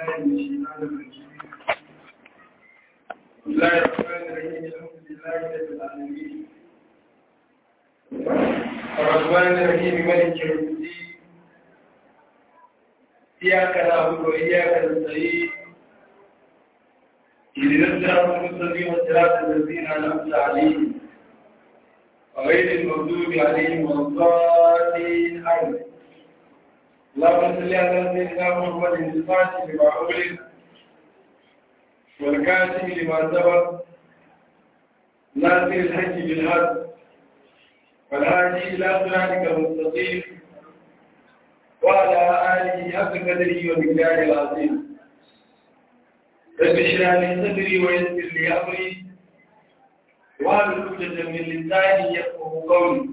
بالله من الشيطان الرجيم بسم الله الرحمن الرحيم الحمد لله رب العالمين الرحمن الرحيم مالك يوم الدين إياك نعبد وإياك نستعين اهدنا الصراط المستقيم صراط الذين أنعمت عليهم غير المغضوب عليهم ولا الضالين آمين اللهم صل على سيدنا محمد الفاتح لما أغلق والكاتب لما سبق ناصر الحج بالحق والهادي إلى صراطك المستقيم وعلى آله حق قدره ومقداره العظيم رب اشرح لي صدري ويسر لي أمري واحلل عقدة من لساني يفقهوا قولي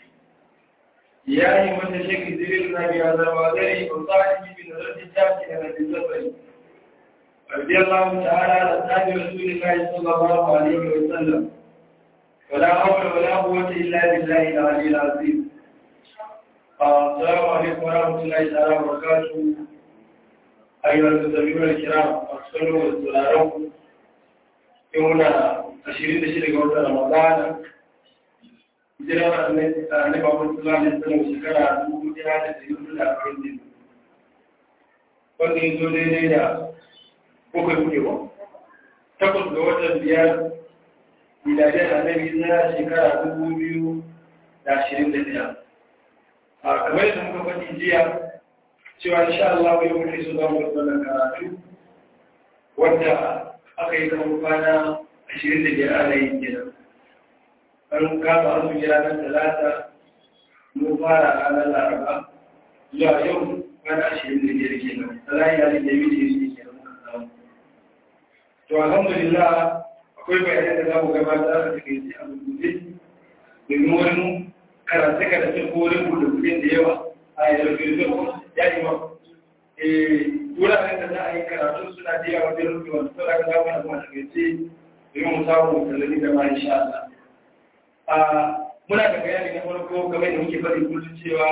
يا أيها الشيخ ذكرنا بهذا الوادري وصاحبي بنظرة الشاكي على السفر رضي الله تعالى عن أصحاب رسول الله صلى الله عليه وسلم ولا حول ولا قوة إلا بالله العلي العظيم السلام عليكم ورحمة الله تعالى وبركاته أيها المستمعون الكرام أرسلوا والسلام يومنا ashirin da shida ga watan Ramadana, hijirar annabi Muhammad sallallahu alaihi wasallam shekara dubu ɗaya da ɗari hudu da arba'in da wanda ya zo daidai da bakwai kuɗewa. Takwas ga watan biyar miladiyar annabi na shekara dubu biyu da ashirin da ɗaya. A kamar yadda muka faɗi jiya cewa insha Allah yau muke so za mu wannan karatu wanda aka yi kamar kwana ashirin da biyar ana yin kenan an kama azumi ranar talata mun fara ranar laraba zuwa yau kwana ashirin da biyar kenan talayi ya da yi da yi kenan muka samu to alhamdulillah akwai bayanai da za mu gabatar a cikin ji a rubuce domin wani karatu karatu ko wani buɗe buɗe da yawa a yanzu firfin ya yi ma wuraren da za a yi karatu suna da yawa wajen rufe wasu saboda ka zama da kuma takaice domin samu tallali da ma insha Allah. A muna da bayani na farko game da muke faɗi kullum cewa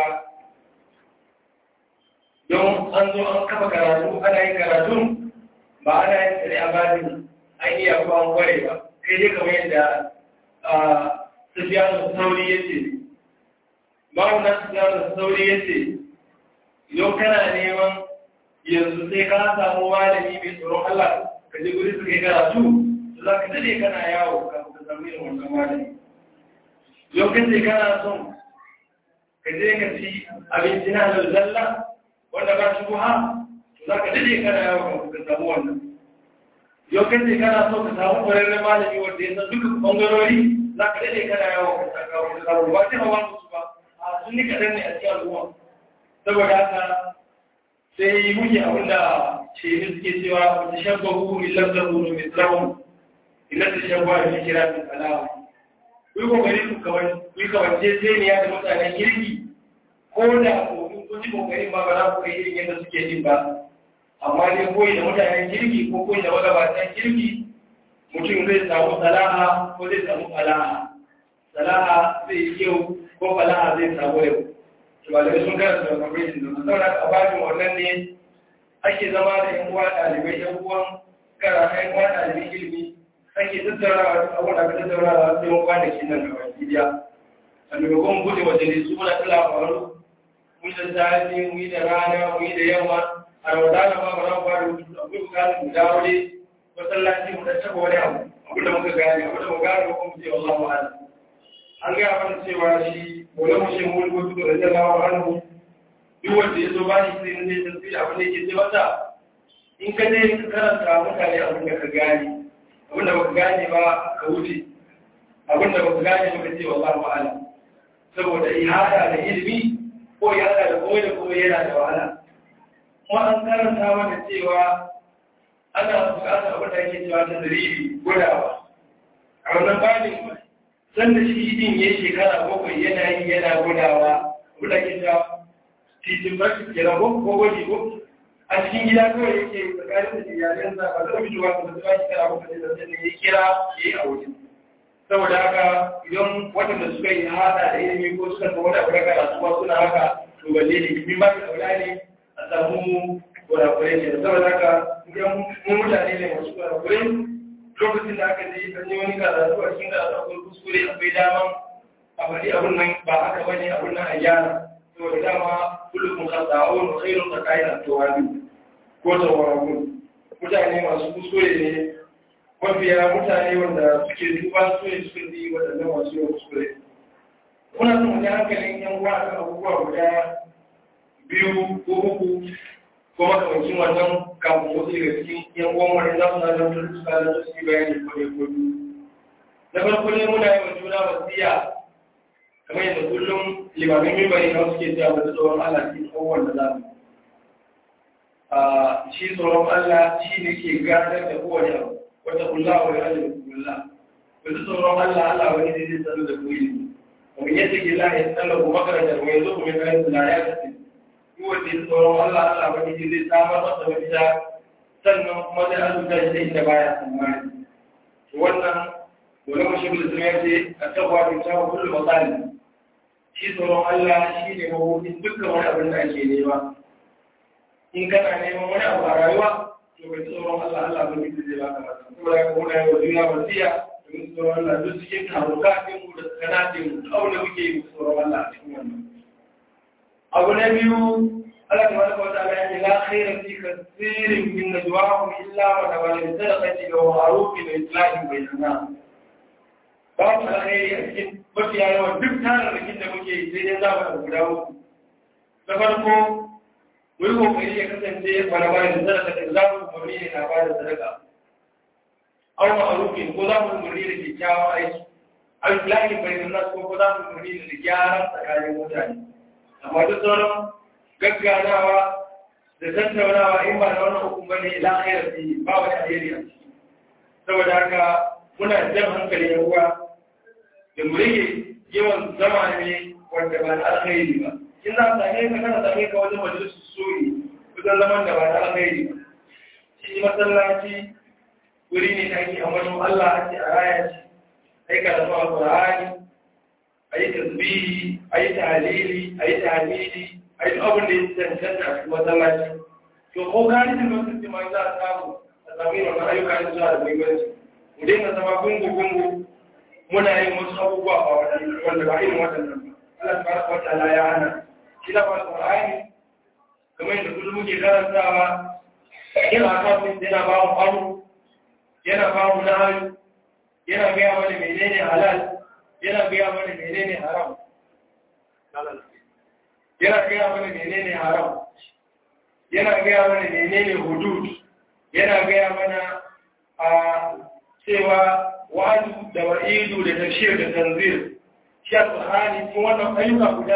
don an zo an kafa karatu ana yin karatun ba ana yin tsare a bani an iya ko an kware ba kai dai kamar yadda Sufiyanu Sauri ya ce ma'aunan Sufiyanu Sauri ya ce idan kana neman yanzu sai ka samu malami mai tsoron Allah ka je guri su kai karatu za ka dade kana yawo ka samu yin wannan malami lokacin kana son ka je ka ci abinci na zalla wanda ba shi buha za ka dade kana yawo ka samu wannan lokacin kana so ka samu ƙwararren malami wanda ya san duka ɓangarori za ka dade kana yawo ka samu ba sai hawa musu ba a sun ni kaɗan ne a cikin al'umma saboda haka sai muke abinda ce suke cewa wata shabbahu illar da zuru mai tsawon ina da shagwa da kira da kalawa kuyi kokari ku kuyi kawance zeniya da mutanen kirki ko da kokin kun ji kokarin ba ba za ku kai irin yadda suke yin ba amma dai koyi da mutanen kirki ko koyi da magabatan kirki mutum zai samu salaha ko zai samu falaha salaha zai yi kyau ko falaha zai samu yau shugabanni sun karanta da kwamfashin da su zauna a bajin wannan ne ake zama da yan uwa ɗalibai yan uwan kara yan uwa ɗalibai ilimi ake tattaunawa abin da aka tattaunawa sai mun kwana ke nan gaba gidiya a maimakon bude majalisu muna ta labaru mu yi da safe mu yi da rana mu yi da yamma a ramadana ma ba za mu fara rubutu akwai bukatar mu dawo dai masallaci mu da taba wani abu abin da muka gane abin da mu gane ko mu ce wallahu a'lam an gaya mana cewa shi wani mu shi mun gudu da jalawa hannu duk wanda ya zo ba shi sai ne tasiri abin da yake ce masa in ka je ka karanta mutane abin da ka gane abinda baka gane ba ka wuce abinda baka gane ba ka ce wallahu a'lam saboda ihada da ilimi ko ihada da komai da komai yana da wahala kuma an karanta mana cewa ana bukatar abin da ake cewa ta dalili gudawa a wannan babin san da shi din ya shekara bakwai yana yi yana gudawa abin da ake cewa titin barci kenan ko ko gwaji ko a cikin gida kawai yake tsakanin da iyalinsa ba zai fitowa ba zai ba shi kara ba da zai ya kira ya yi a waje saboda haka idan waɗanda suka yi hada da ilimi ko suka ga wani abu da karatu ba suna haka to balle ne kimin ba da kaula ne a samu kurakurai ne saboda haka idan mun mutane ne masu kurakurai lokacin da aka je an yi wani karatu a cikin karatu akwai kuskure akwai daman a faɗi abin nan ba haka bane abin nan a gyara to da dama kullum khata'un khairun qata'in at-tawabi ko tawabi mutane masu kuskure ne mafiya mutane wanda suke duba su ne suka yi waɗannan masu yawan kuskure kuna son wani hankalin yan uwa kan abubuwa guda biyu ko uku ko makamancin wannan kafin wasu daga cikin yan uwan wani za su na da wani suka da su yi bayani ko ne ko biyu na farko ne muna yi wa juna wasiya kamar yadda kullum limamin mimbari na suke cewa wata tsoron Allah cikin abubuwan da za mu shi tsoron Allah shi ne ke gadar da kowane abu wata kula wa ya da kula wata tsoron Allah Allah wani ne zai tsaro da koyi ومن يتق الله يسأله مخرجا ويرزقه من حيث لا يحتسب هو الذي tsoron Allah Allah wani ne zai samar masa mafita sannan kuma zai azuta shi inda baya tsammani wannan dole mu shigul sun yace a tabwa bin tawa kullu masali shi tsoron Allah shi ne mabudin dukkan wani abin da ake nema in kana neman wani abu a rayuwa to bai tsoron Allah Allah ba ne zai baka masa saboda haka muna yi wa duniya wasiya domin tsoron Allah duk cikin taruka ɗin mu da kanatin mu aure muke yi tsoron Allah a cikin wannan abu na biyu Allah ta wata wata ala yake la khairan fi kasirin min najwahum illa wa tawalli sadaqati wa ma'ruf wa islahin bainana babu alkhairi a cikin mafiya yawan duk tararrakin da muke yi sai dai za mu guda uku na farko mu yi kokari ya kasance wani bayan sadaka da za mu umarni ne na ba da sadaka aw ma'rufin ko za mu umarni da kyakkyawan aiki aw islahin bainana ko ko za mu umarni da gyaran tsakanin mutane amma duk sauran gagganawa da tattaunawa in ba da wannan hukun bane ila khairar fi ba wani alheri a ciki saboda haka muna jan hankali ya uwa da mu rage yawan zama ne wanda ba na alkhairi ba in za a same ka kana same ka wajen majalisu soyi wajen zaman da ba na alkhairi ba shi masallaci wuri ne da ake amanin Allah ake a raya shi aika da su alƙur'ani a yi tasbihi a yi tahalili a yi tahalili a yi abin da ya cancanta a cikin masallaci to ko gani da lokacin ma za a samu a samu yin wannan ayyuka da zuwa da muhimmanci mu daina zama gungu-gungu muna yin wasu abubuwa a wanda ba irin waɗannan ba Allah ta baraka wata ala ya hana shi da ba Qur'ani kamar yadda kullum muke karantawa yana kafin yana ba mu amu yana ba mu nahayu yana gaya mana menene halal yana gaya mana menene haram yana gaya mana menene haram yana gaya mana menene hudud yana gaya mana a cewa wa'adu da wa'idu da tafsir da tanzir shi alƙur'ani cikin wannan ayyuka guda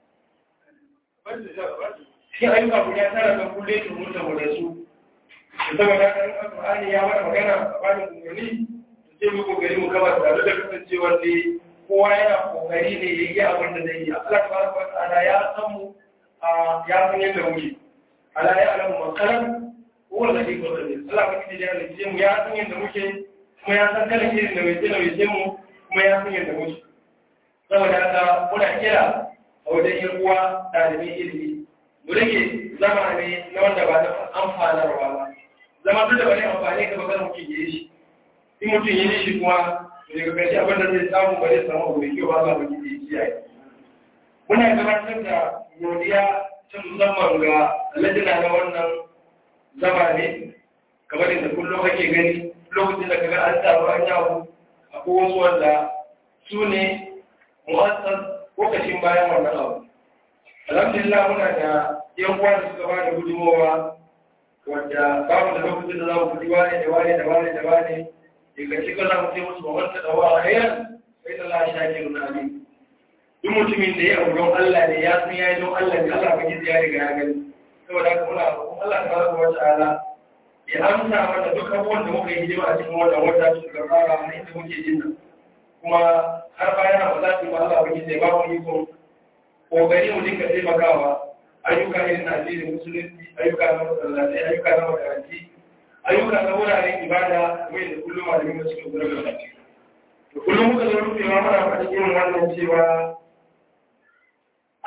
cikin ayyuka guda tara da kulle su mutu da su saboda kan alƙur'ani ya mana magana a bani umarni sai mu kokari mu kama tare da kasancewar ne kowa yana kokari ne ya yi abin da zai yi Allah tabaraka wa ta'ala ya san mu ya san yadda muke ala ya alamu makaran huwa alladhi qadir Allah ba kike da ya mu ya san yadda muke kuma ya san kalan irin da mai tsina mai mu kuma ya san yadda muke saboda haka muna kira a wajen yan uwa ɗalibin ilimi mu rage zama ne na wanda ba na amfanarwa ba zama duk da ba ne amfani ka ba kada mutum ya yi shi in mutum ya yi shi kuma daga ƙarshe abin da zai samu ba zai samu abu mai kyau ba za mu ji kiyaye muna gabatar da godiya ta musamman ga lajina na wannan zama ne kamar yadda kullum ake gani lokacin da kaga an taru an yawo akwai wasu wanda su ne mu'assas lokacin bayan wannan abu alhamdulillah muna da yan uwa da suka ba da gudunmowa wanda babu da lokacin da za mu guji wane da wane da wane da wane daga cikin za mu ce musu ba wanda da wa hayar sai da Allah shakirun alim duk mutumin da ya abu don Allah ne ya san ya yi don Allah ne Allah ba gizi ya riga ya gani saboda haka muna roƙon Allah ta baraka wa ta'ala ya amsa mana duk abubuwan da muka yi hidima a cikin wannan wata su ga fara na inda muke jin nan kuma har bayan ba za su ba Allah ba gizi ya ba mu iko kokari mu dinga taimakawa ayyuka irin na addinin musulunci ayyuka na masallaci ayyuka na makaranti ayyuka na wuraren ibada mai da kullum malamin da suke gudanar da to kullum muka zo rufewa mana faɗi irin wannan cewa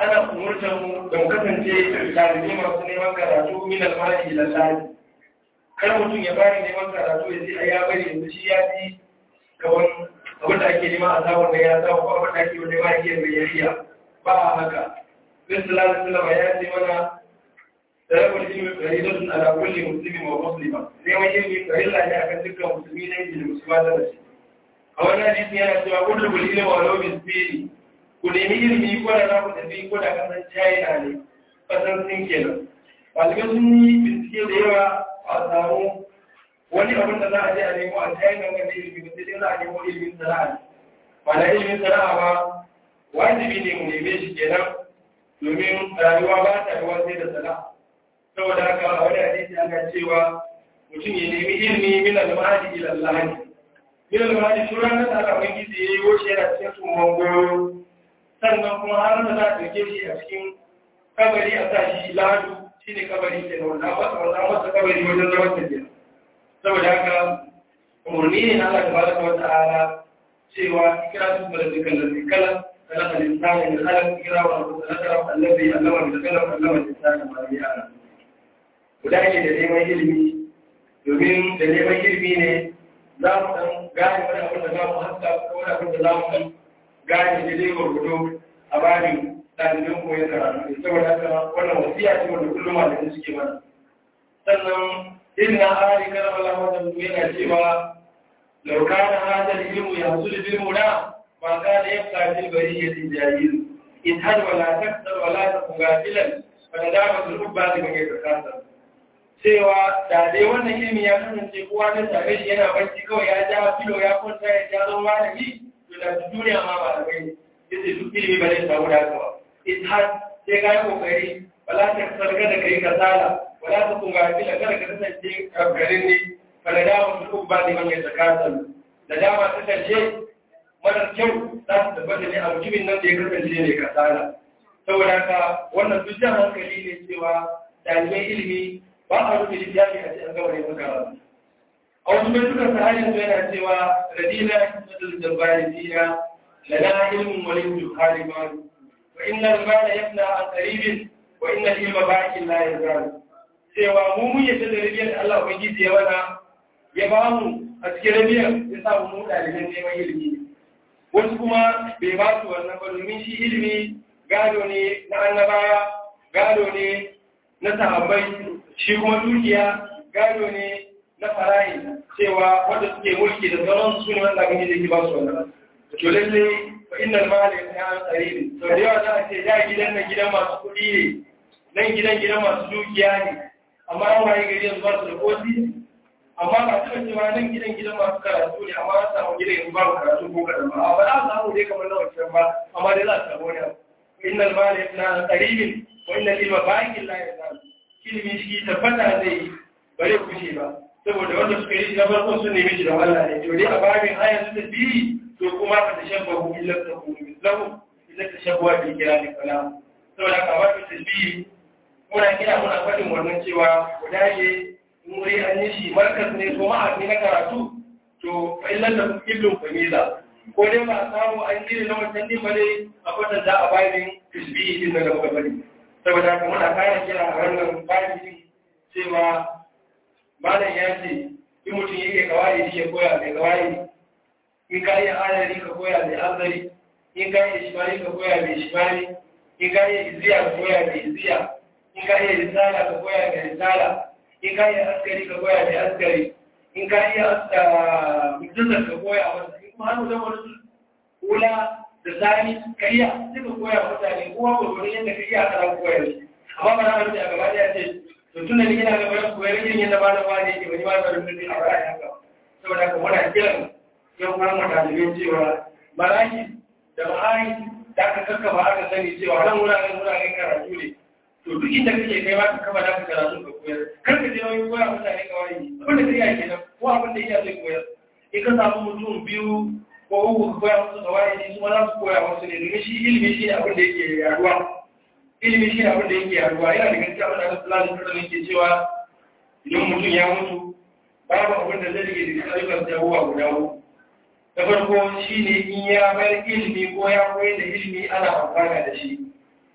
ana umurtar mu da mu kasance ɗalibai masu neman karatu min almari ila lahi kar mutum ya bari neman karatu ya ce a ya bari yanzu shi ya fi kawan abin da ake nema a sabon da ya samu ko abin da ake wani ma yake mai yariya ba a haka Bismillah Sallama ya ce mana talabul ilmi faridatun ala kulli muslimin wa muslima neman ilmi farilla ne akan dukkan musulmi ne da musulma da shi a wannan hadisi yana cewa kullu ilmi wa law bisbiri ku nemi ilimi ko da za ku tafi ko da kasan china ne kasan sin kenan ɗalibai sun yi bincike da yawa a samu wani abin da za a je a nemo a china wanda ilimi ba sai za a nemo ilimin sana'a ba na ilimin sana'a ba wajibi ne mu neme shi kenan domin rayuwa ba ta ruwa sai da sana'a saboda haka a wani hadisi ana cewa mutum ya nemi ilimi min al-mahdi ila al-lahdi min al-mahdi shi ranar da Allah ubangiji ya yi wuce yana cikin tumon goyo sannan kuma har da za a ɗauke shi a cikin kabari a sa shi ladu shi ne kabari ke da wanda masa wanda masa kabari wajen zaman tafiya saboda haka umarni ne na Allah tabaraka wa ta'ala cewa kira su da dukkan da zikala خلق الإنسان من خلق كرا وخلق الذي علم بالقلم علم الإنسان ما لم يعلم وداعي da neman ilimi domin da neman ilimi ne za mu san gane wani abin da za mu haska ko wani abin da za mu gane da zai gwargwado a bani ɗalibin koyon karatu saboda haka wannan wasiya ce wanda kullum malamai suke mana sannan irin na hari kan Allah wanda yana cewa lau kana hadal ilmu yahsul bil muna ما كان يبقى في البرية الجاهل اذهب ولا تكسر ولا تكن غافلا فندامة الحبة لمن يتكاثر cewa da dai wannan ilimi ya kasance kowa na same shi yana barci kawai ya ja filo ya kwanta ya ja zama malami to da duniya ma ba da bai yace duk ilimi ba zai samu daga ba ithad sai ka yi kokari wala ta sarga da kai kasala wala ta kunga fila kada ka kasance garin ne fa da dama su ubba ne man ya takasal da dama ta karshe marar kyau za su tabbata ne a mutumin nan da ya kasance ne kasala saboda haka wannan duk jan hankali ne cewa ɗaliban ilimi ba a rufe littafi a cikin gaba ne muka rasu a wasu mai suka sahalin su yana cewa radina sadar jabari dina lana ilmin wani juhari malu wa inna al-mala yabna an qaribin wa inna al-ilma baqin la yazal cewa mu mun yadda da rabiyar da Allah ubangiji ya wana ya ba mu a cikin rabiyar ya sa mu ɗaliban neman ilimi wasu kuma bai ba su wannan ba domin shi ilimi gado ne na annabawa gado ne na sahabbai shi kuma dukiya gado ne na farayi cewa wanda suke mulki da sauran su ne wanda abin da ke ba su wannan to lalle fa innal mali ya an tsari to da yawa za a ce da gidan nan gidan masu kuɗi ne nan gidan gidan masu dukiya ne amma an waye gari yanzu ba su da kosi amma ba ta cewa nan gidan gidan masu karatu ne amma an samu gidan yanzu babu karatu ko kadan ba ba za a samu dai kamar na wancan ba amma dai za a samu wani abu innal mali na qaribin wa innal ilma baqin la yazal ilimi shi tabbata zai bare kushe ba saboda wanda suka yi na farko sun nemi shi da Allah ne to dai a babin aya su da biyi to kuma ka tashabbahu illa takunu mislahu illa tashabbahu bi kirami kalam saboda ka babin tasbihi muna kira muna faɗin wannan cewa ku dage wuri an yi shi markas ne ko ma'afi na karatu to fa'ilan da ibn famiza ko dai ba a samu an gini na wancan din bane a kwatan da a bayan tisbihi din da muka bari saboda haka muna kara kira a wannan bayan cewa malam ya ce in mutum yake kawai shi ya koya mai kawai in ka yi ayari ka koya mai azari in ka yi shimari ka koya mai shimari in ka yi iziya ka koya mai iziya in ka yi risala ka koya mai risala in ka yi askari ka koya mai askari in ka yi mutuntar ka koya masa in kuma hannu zama wani kula da sani ka iya sai ka koya mutane kowa gwargwaron yadda ka iya kana koya shi amma ba na hannu da gaba ɗaya ce to tun da ni ina gaba da koyar irin yadda ba na wani ke wani ba da rubutu a ra'ayi haka saboda ka muna kiran yan uwan mu ɗalibai cewa maraki da ma'ai da aka kakkaba aka sani cewa nan wuraren wuraren karatu ne to duk inda kake kai ma ka kama da ka karatu ka koyar kar ka je wani koya mutane kawai abin da kai kenan ko abin da iya zai koyar in ka samu mutum biyu ko uku ka koya musu kawai ne kuma za su koya musu ne domin shi ilimi shi ne abin da yake yaduwa ilimi shi ne abin da yake yaduwa yana da gaskiya abin da Allah sallallahu alaihi wasallam ke cewa idan mutum ya mutu babu abin da zai rage da ayyukan sa huwa guda uku na farko shi ne in ya bar ilimi ko ya koyar da ilimi ana amfana da shi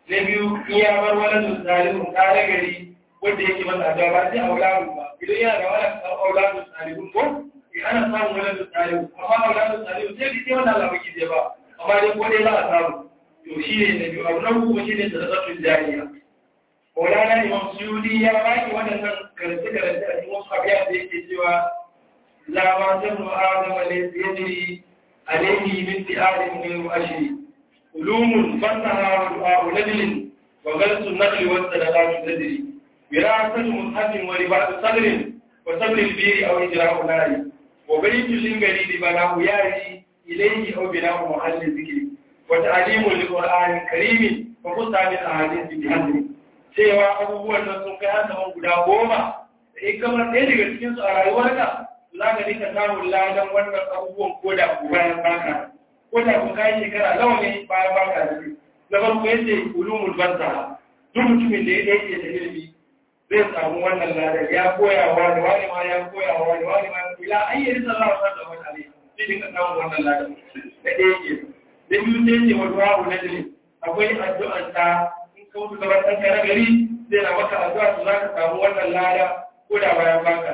na biyu in ya bar wani salihun kare gari wanda yake masa addu'a ba sai auladu ba idan yana da wani auladu salihun ko ana samun wani salihun amma auladu salihun sai dai wanda Allah baki zai ba amma dai ko dai za a samu to shi ne na biyu abu na uku shi ne sadaqatul jariya Maulana Imam Suyudi ya baki waɗannan karance-karance a cikin wasu abiya da yake cewa la ma tanu adama laysa yadri alayhi min ti'adin ghayru ashri علوم فتها ودعاء نجل وغلس النقل والصدقات تدري وراثة مصحف ورباط صدر وصبر البير أو إجراء نار وبيت للغريب بناه ياري إليه أو بناء محل ذكر وتعليم للقرآن الكريم وقصة من أحاديث بحذر cewa abubuwan nan sun kai hasa guda goma in kamar ɗaya daga cikinsu a rayuwarka za ka rika samun ladan wannan abubuwan ko da ku bayan baka ko da kun kai shekara nawa ne bayan baka da shi na farko yace ulumul banza duk mutumin da ya yake da ilimi zai samu wannan ladar ya koya wa da wani ma ya koya wa da wani ma ila ayyari sallallahu alaihi wa sallam sai dinka samu wannan ladar da ɗaya ke da biyu sai ce wa du'a najli akwai addu'ar ta in ka mutu gaban ɗan kare gari zai na maka addu'a su za ka samu wannan lada ko da bayan baka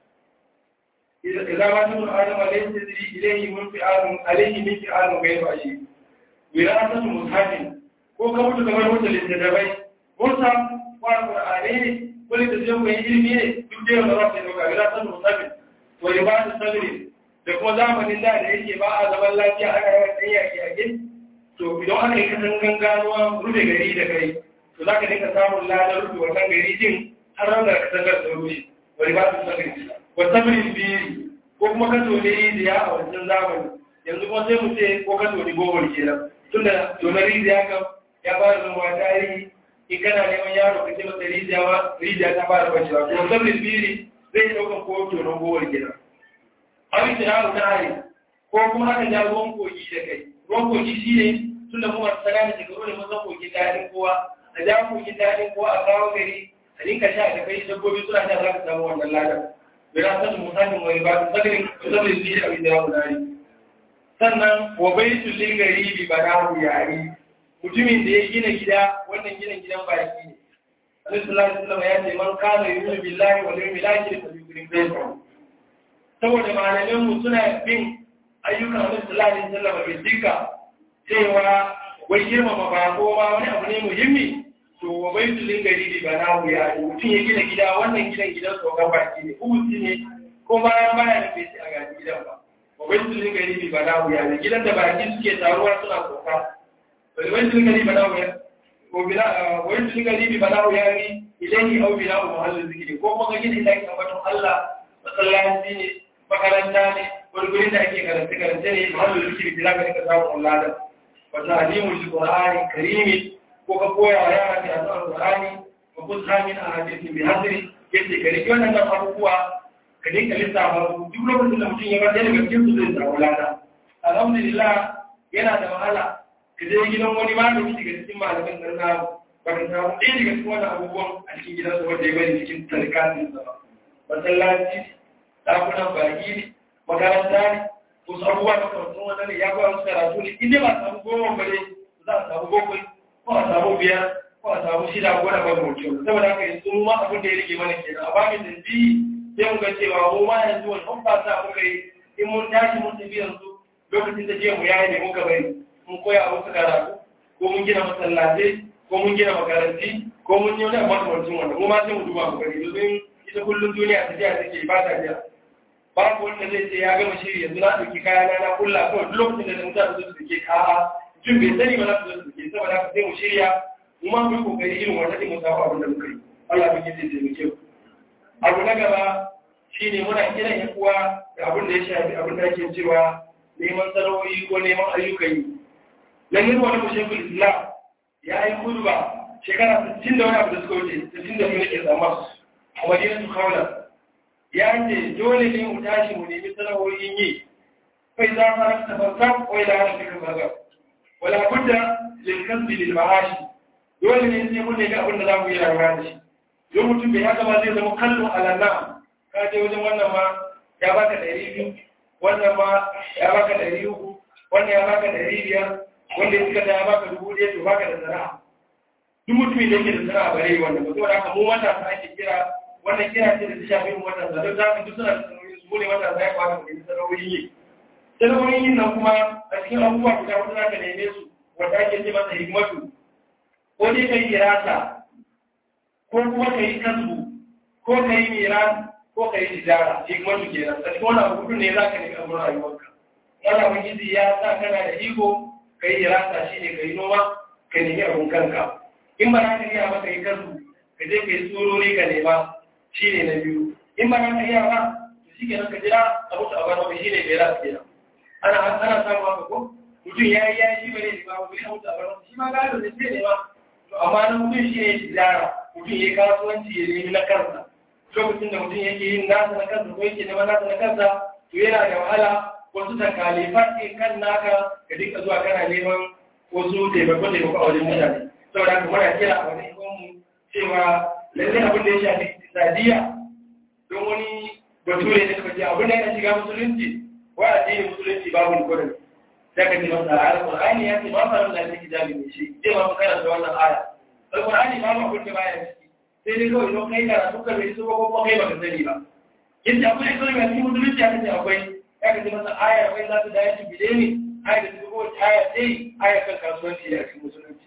إذا ما تكون آدم ليس تدري إليه من فعال عليه من فعال غير أشيء وراثة مصحف ko ka mutu kamar mutu littattafai musa wa qur'ani ne ko littattafai mai ilimi ne duk da yawa za su dauka ga san musafi wa ibadu sabri da kuma zamanin da da yake ba a zaman lafiya aka yawan dan yaki a gin to idan aka yi kasan ganuwa rufe gari da kai to za ka dinga samun ladar rufe wannan gari din har ran da ka tangar da rushe wa ibadu sabri wasabrin biri ko kuma ka tone rijiya a wancan zamani yanzu kuma sai mu ce ko ka tone gowar kenan tunda tone rijiya kam ya fara zama tarihi in kana neman yaro ka ce masa rijiya ma rijiya ta fara bacewa to wasabrin biri zai ɗauka ko tonon gowar kenan abin da yaro ta hari ko kuma aka ja ruwan kogi da kai ruwan kogi shi ne tunda kuma sana da shekaru da mazan kogin daɗin kowa a ja kogin daɗin kowa a kawo gari a dinka sha da kai dabbobi suna sha za ka samu wannan ladan birasar musamman wani ba su zagarin zaɓin zai abin da yawo nari sannan wa bai su lingari bi ba na yari mutumin da ya gina gida wannan gina gidan baki ne alaihi sallallahu ya ce man kana yu'minu billahi wal yawmil akhir fa yukrim baytahu saboda malamin mu suna bin ayyukan alaihi sallallahu alaihi wasallam bai dika cewa wai girmama ba ko ma wani abu ne muhimmi to wa bai su lingari bi ba na yari mutum ya gina gida wannan gidan gidan tsoron baki ne ubuti ne ko bayan baya da bai ci a gaji gidan ba wai su ne gari bi ba na wuya ne gidan da baki suke taruwa suna tsoka wai su ne gari ba na wuya ko bila wai su ne gari bi ba na wuya ne ilahi au bila u mahallin zikiri ko kuma gina da ake ambaton Allah masallaci ne makaranta ne wani gurin da ake karanta karanta ne mahallin zikiri bila ga ka samu Allah da wa ta'limul qur'ani karimi ko ka koya wa yara ka alqur'ani wa kusa min ahadithin bi hadri yace ka rike wannan abubuwa ka dinka lissafa su duk lokacin da mutum ya bar daga cikin su zai samu lada alhamdulillah yana da wahala ka je gidan wani malami daga cikin malaman nan na ba ka samu ɗaya daga cikin wannan abubuwan a cikin gidan su wanda ya bari cikin tarikatin sa ba masallaci ɗakunan baki ne makaranta ne wasu abubuwa da kawai wannan ne ya koya musu karatu ne inda ba samu goma ba ne za a samu bakwai ko a samu biyar ko a samu shida ko da ba mutum saboda haka yanzu mu ma abin da ya rage mana kenan a bamin da biyu sai mu ga cewa mu ma yanzu wani an fasa muka yi in mun tashi mun tafi yanzu lokacin da je mu yayi ne muka bari mun koya a wasu karatu ko mun gina masallatai ko mun gina makaranti ko mun yi wani makamancin wanda mu ma sai mu duba mu gani domin ita kullum duniya ta jiya take ba ta jiya babu wanda zai ce ya gama shiri yanzu na ɗauki kaya na na kulla kawai duk lokacin da mutane su suke ka'a tun bai sani ba za su zo su suke saboda haka sai mu shirya mu ma mu yi kokari irin wanda ɗin mu samu abin da muka yi Allah muke zai taimake ku abu na gaba shi ne muna kiran yan uwa da abin da ya shafi abin da ake cewa neman sana'o'i ko neman ayyukan yi lalle wani mushekul islam ya yi kurba shekara 60 da wani abu da suka wuce 60 da mu nake tsamma a madina su kaula ya ce dole ne mu tashi mu nemi sana'o'in yi kai za ka rasa farkon ko ila hana cikin baga wala budda lil kasbi lil ma'ashi dole ne sai mun nemi abin da za mu yi rayuwa da shi don mutum bai haka ba zai zama kallon alanna ka je wajen wannan ma ya baka ɗari biyu wannan ma ya baka ɗari uku wannan ya baka ɗari biyar wanda ya suka da ya baka dubu ɗaya to baka da sana'a duk mutumin da yake da sana'a bare wannan ba saboda haka mu matasa ake kira wannan kira ce da ta shafi mu matasa don za mu duk suna da sanarwoyi su ne matasa ya kwata mu yi sanarwoyin yi sanarwoyin yin nan kuma a cikin abubuwa guda wata za ka neme su wanda ake ce masa hikmatu ko dai ka yi irasa ko kuma ka yi kasbu ko ka yi miran ko ka yi tijara hikmatu kenan a cikin wani abu ne za ka nemi abin rayuwarka wani abin gizi ya sa kana da iko ka yi irasa shi ne ka yi noma ka nemi abin kanka in ba za ka iya ba ka yi kasbu ka je ka yi tsorori ka nema shi ne na biyu in ba za ka iya ba to shi kenan ka jira a mutu a bana shi ne bai rasu kenan ana ana samu haka ko mutum ya yi ya yi shi ba ne ba ba bai mutu a bana shi ma gado da ce ne ba to amma na mutum shi ne tijara mutum ya yi kasuwanci ya nemi na kansa lokacin da mutum yake yin nasa na kansa ko yake neman nasa na kansa to yana da wahala wasu takalifan ke kan naka ka dinka zuwa kana neman wasu taimako taimako a wajen mutane saboda haka muna kira a wani mu cewa lallai abin da ya shafi sadiya don wani bature ne suka ce abin da yana shiga musulunci wa addinin musulunci babu ni kodin sai ka ce masa alƙur'ani ya ce ba sa da take jabi ne shi zai ma karanta wannan aya alƙur'ani babu abin da baya ciki sai dai kawai don kai karatu ka bai so ko kuma kai baka sani ba yadda abu ne kawai ga cikin musulunci aka ce akwai ya ka ce masa aya akwai za ta dace shi bide ne aya da duk wata aya sai aya kan kasuwanci a cikin musulunci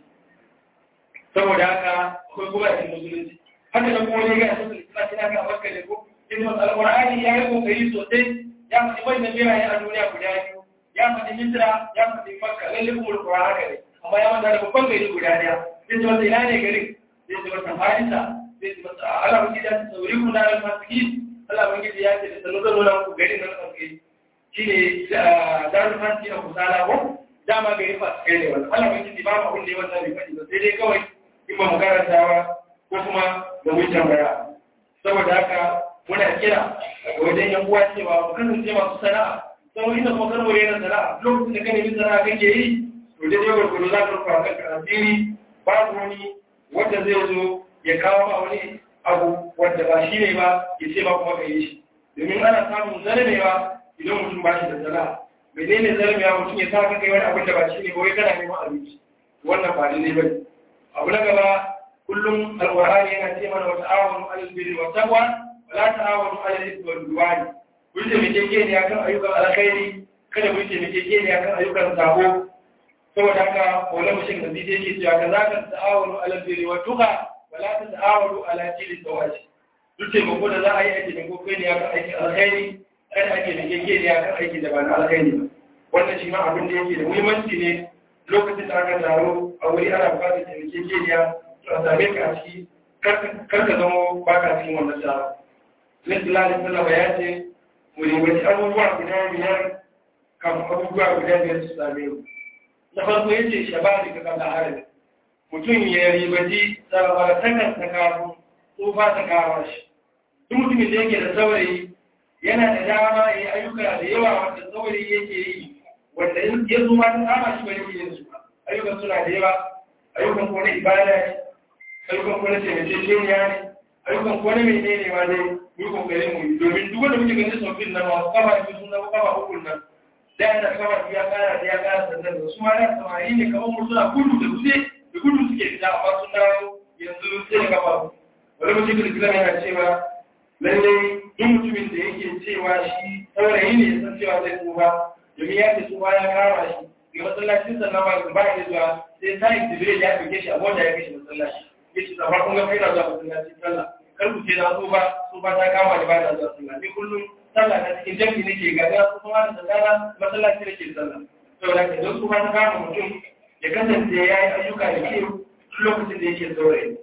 saboda haka akwai kuma a cikin musulunci haka nan kuma ne ga cikin islam kina ga makka ne ko in mas alqur'ani ya yi kokari sosai ya faɗi wannan biraye a duniya guda biyu ya faɗi misra ya faɗi makka lalle kuma alqur'ani haka ne amma ya manta da babban gari guda ɗaya sai ce masa ina ne garin sai ce masa farisa sai ce masa Allah ban gida ta sauri ku na almasiki Allah ban gida ya ce da sanu zan nuna ku garin nan kanke shine darul fasiki na kusala ko dama gari fasikai ne wannan Allah ban gida ba mu abin da ya wasa bai faɗi ba sai dai kawai in ba mu karanta ba ko kuma da wucin baya saboda haka muna kira ga wajen yan uwa cewa mu kasance masu sana'a sau inda kuma karbo yana sana'a lokacin da ka nemi sana'a kake yi to dai yau gurgudu za ka rufa kanka asiri babu wani wanda zai zo ya kawo ma wani abu wanda ba shi ne ba ya ce ba kuma ka yi shi domin ana samun zarmewa idan mutum ba shi da sana'a menene zarmewa mutum ya sa ka kai wani abin da ba shi ne ba wai kana neman abinci wannan ba daidai ba ne abu na gaba kullum alƙur'ani yana ce mana wa ta'awanu 'alal birri wat taqwa wa la ta'awanu 'alal ithmi wal 'udwan kun ce meke ke ne akan ayyukan alkhairi kada kun ce meke ke ne akan ayyukan sabo saboda haka wala mushin da zai yake cewa kaza ka ta'awanu 'alal birri wat taqwa wa la ta'awanu 'ala jili sawaji duk ce ko da za a yi aiki da ko kai ne akan aikin alkhairi kada ake meke ke ne akan aikin da ba na alkhairi ba wannan shi ma abin da yake da muhimmanci ne lokacin da aka taro a wuri ana bukatar taimakekeniya a same ka a ciki karka zama ba ka cikin wannan taro. Lisila da sallama ya ce, mu ribaci abubuwa guda biyar kafin abubuwa guda biyar su same mu. Na farko ya ce shabari ka kalla harin. Mutum ya ribaci tsarabatakan ta kafin tsufa ta kawo shi. Duk mutumin da yake da saurayi yana da dama ya yi ayyuka da yawa wanda saurayi yake yi wanda ya zo ma ta kama shi bane yin su ayyukan suna da yawa ayyukan ko na ibada ne ayyukan ko na taimakekeniya ne ayyukan ko na menene ma ne mu yi kokarin mu yi domin duk wanda muke ganin sofin nan masu kama da sun zama kama hukun nan da yana kama da ya kara da ya kara sannan da su ma da samari ne kamar mu suna gudu da dutse da gudu suke fita amma sun dawo yanzu sai da kama wani mutum da islam yana cewa lallai duk mutumin da yake cewa shi saurayi ne ya san cewa zai tsufa domin ya ce tsufa ya kama shi ga masallacin sannan ba ba ya zuwa sai ta yi jibril ya ɗauke shi a mota ya kai shi masallaci ya ce zama kun ga kai na zuwa masallacin sallah kar ku ce na tsufa tsufa ta kama da ba na zuwa sallah ni kullum sallah na cikin jami'i nake ga ya tsufa da sallah masallaci nake sallah saboda ka don tsufa ta kama mutum ya kasance ya yi ayyuka da ke lokacin da yake saurayi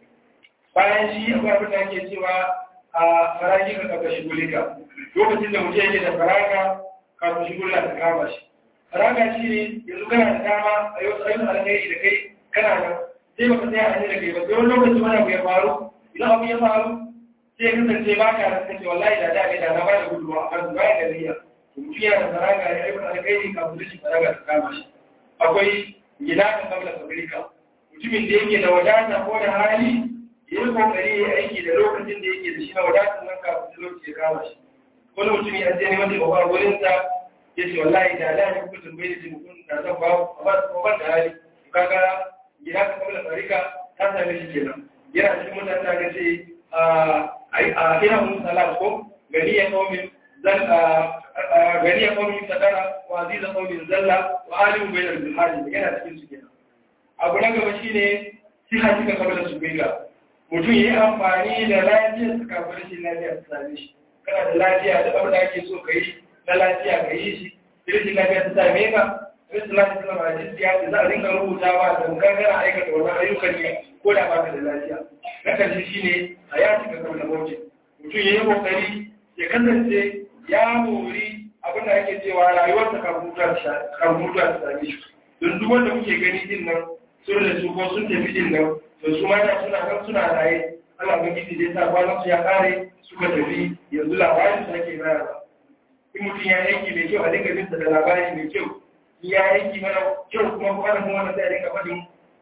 bayan shi akwai abin da ake cewa a faraki ka kafa shi gulika lokacin da mutum yake da faraka kafin shi gulla ta kama shi faraka shi ne yanzu kana da dama a yau tsayin alkhairi da kai kana da sai baka tsaya a da kai ba don lokacin wani abu ya faru idan abu ya faru sai ya kasance ba ka da kake wallahi da da da na ba da gudunwa a kan baya da niyya to mutum yana da faraka ya aika alkhairi kafin shi faraka ta kama shi akwai gida kan kabla fabrika mutumin da yake da wadata ko da hali ya yi kokari ya aiki da lokacin da yake da shi na wadatar nan kafin lokaci ya kama shi wani mutum ya je neman taimako a wurin sa ya ce wallahi da da ya kuka tambaye da taimakon da zan ba amma kuma ban da hali kaga gida ka kabla farika ta same shi kenan yana cikin mutane da ga ce a ina mun salat ko gani ya qaumin zan gani ya qaumin sadara wa aziz qaumin zalla wa alim bainal bihari yana cikin su kenan abu na gaba shine siha kika kabla su biga mutum yi amfani da lafiyar su kafin rashin lafiya su same shi kana da lafiya da abin da ake so ka yi na lafiya ka yi shi rashin lafiya ta same ka rashin lafiya ta zama jinsi ya ce za a dinga rubutawa da mukan gana aikata wannan ayyukan ne ko da baka da lafiya na karshe shine a ya cika kabla mauti mutum ya yi kokari ya kasance ya mori abin da ake cewa rayuwarsa kafin mutuwa ta same shi don duk wanda muke gani din nan sun da su ko sun tafi din nan to su mata suna kan suna raye Allah ban gidi dai sa kwanan su ya kare suka tafi yanzu labarin su ake bayarwa in mutum ya aiki mai kyau a dinga binsa da labari mai kyau in ya aiki mana kyau kuma kuma da kuma sai a dinga faɗin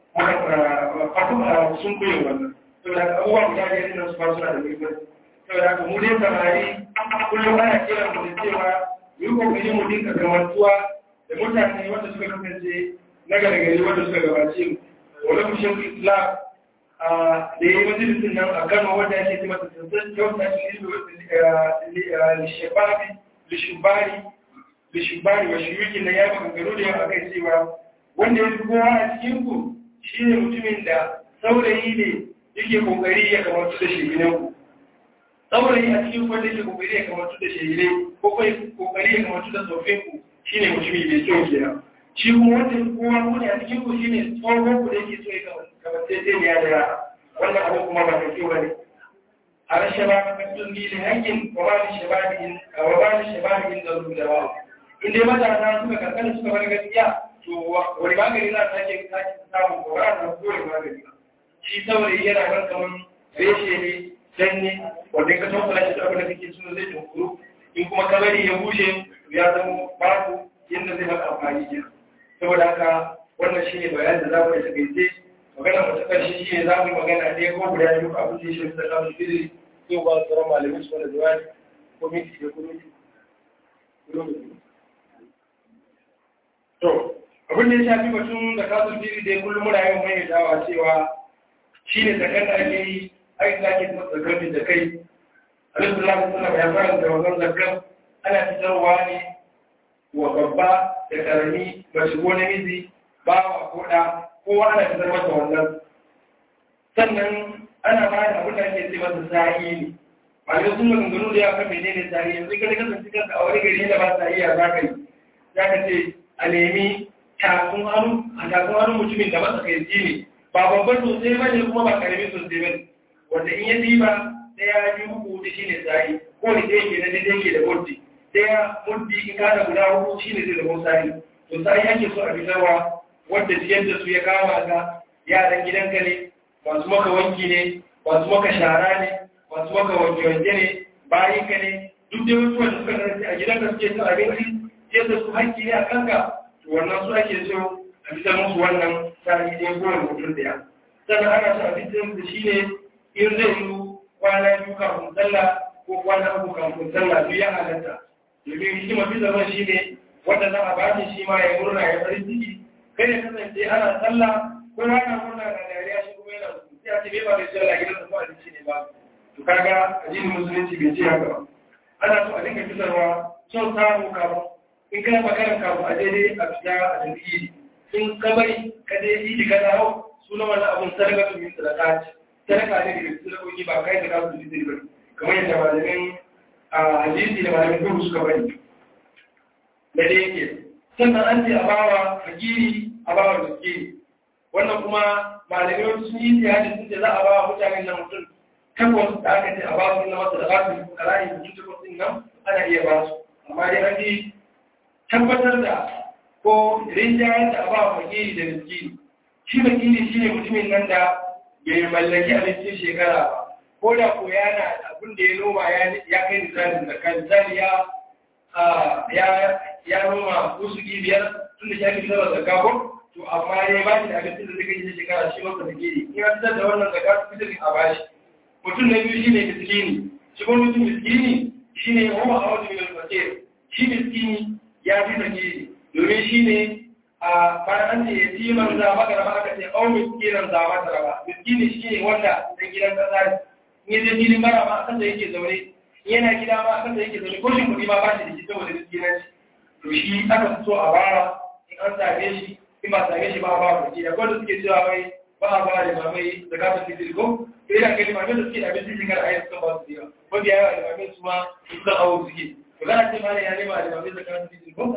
faɗin sun koyo wannan saboda haka abubuwa guda biyar nan su ba suna da muhimmanci saboda haka mu dai samari kullum ana kiran mu da cewa yi kokari mu dinga gamantuwa da mutane wanda suka kasance na gargari wanda suka gabace mu wani kushin islam da ya yi majalisun nan a kano wanda yake ce masa sansan kyau na lishababi lishubari lishubari wa shiyuki na ya maganganu da yawa akai cewa wanda ya fi kowa a cikin ku shi ne mutumin da saurayi ne yake kokari ya kamatu da sheginan ku saurayi a cikin wanda yake kokari ya kamatu da sheginan ko kai kokari ya kamatu da tsofin ku shi ne mutumi mai kyau kenan shi kuma wanda kowa muni a cikin ku shi ne tsohon ku da yake so ya kamar sai sai ya da wannan abu kuma ba da kyau bane a rashe ba ka kaddun ni da hakkin wa ba ni shabahin wa ba ni shabahin da rubu da ba in dai matasa suka kankana suka bar gaskiya to wani magani za ta ke samun ko ba ta ko magani ba shi saurayi yana kan kaman reshe ne danne wanda ka tabbata shi da abin da kake so zai tunkuru in kuma kabari ya bushe ya zama babu yadda zai maka amfani kenan saboda haka wannan shi ne bayan da za mu yi takaice magana mu ta ƙarshe shi ne za mu yi magana ɗaya ko guda biyu ko abin da ya shafi da kamun fili yau ba su ran malamai su wani jawabi ko minti da kuma to abin da ya shafi batun da kamun fili dai kullum muna yin mai dawa cewa shi ne zakar da ake yi ai da ake zakar da kai alaihi sallallahu alaihi ya fara da wannan zakar ana fitarwa ne wa babba da karami mace ko namiji bawa ko da kowa ana fitar masa wannan sannan ana ba da abin da ake ce masa sa'i ne malamai sun maganganu da ya kan menene sa'i yanzu ka kasance kanka a wani gari da ba sa iya za ka yi za ka ce a nemi tafin hannu a tafin hannu mutumin da masa kai ne ba babban sosai ba ne kuma ba karami sosai ba ne wanda in ya diba ɗaya biyu uku da shi ne sa'i ko da ɗaya ke na daidai ke da muddi ɗaya muddi in kada guda hudu shi ne zai zama sa'i to sa'i ake so a fitarwa wanda ciyar da su ya kama ga yaran gidanka ne masu maka wanki ne masu maka shara ne masu maka wanke-wanke ne bayan ka ne duk da wasu wanda suka kasance a gidanka suke cin abinci ciyar da su haƙƙi ne a kanka to wannan su ake so a fitar musu wannan sa'i ne kowane mutum ɗaya sannan ana so a fitar da shi ne in zai yi kwana biyu kafin sallah ko kwana uku kafin sallah duk ya halatta domin hikima fitarwa shi ne wanda za a ba shi ma ya murna ya farin ciki kai ya kasance ana sallah ko ana murna da dariya shi kuma yana sai a ce bai ba da sallah gidan da ko abinci ne ba to kaga addinin musulunci bai ce haka ba ana so a dinga fitarwa son samu kafin in kai magana kafin a daidai a fita a tafi in ka bari ka je idi ka dawo sunan wannan abun sadaka su min sadaka ce sadaka ne daga sadakoki ba kai da kasu fitiri ba kamar yadda malamin a hadisi da malamin gudu suka bari da da yake sannan an ce a bawa fakiri a bawa miskini wannan kuma malamai sun yi tiyadi sun ce za a bawa mutanen nan mutum takwas da aka ce a ba su na masa da ba su karayi mutum takwas din nan ana iya ba su amma dai an ji tabbatar da ko rinjayar da a bawa fakiri da miskini shi fakiri shi ne mutumin nan da bai mallaki abincin shekara ba ko da ko yana abin da ya noma ya kai misalin da kan misali ya ya noma kusugi biyar tun da shafi fitar da zakka ko to amma ya ba shi da abincin da zai kai shekara shi masa da gidi in ya fitar da wannan zakka su fitar a bashi mutum na biyu shine miskini shi ko mutum miskini shine wa ma awadu min al-fakir shi miskini ya fi da gidi domin shine a bayan an ce ya ci man za maka raba aka ce au miskinan za mata raba miskini shi ne wanda dan gidan kasa ne in je filin bara ma akan da yake zaune yana gida ma akan da yake zaune ko shin kuɗi ma ba shi da shi saboda miskinanci to shi aka so a bara in an same shi in ba same shi ba a ba kuɗi da kwanda suke cewa mai ba a ba da mamai da kafin fitil ko sai da kai limamai da suke da abinci shekara a yi suka ba su yawa wanda yawa limamai su ma suka awo suke to kana ce ma ne ya nema limamai da kafin fitil ko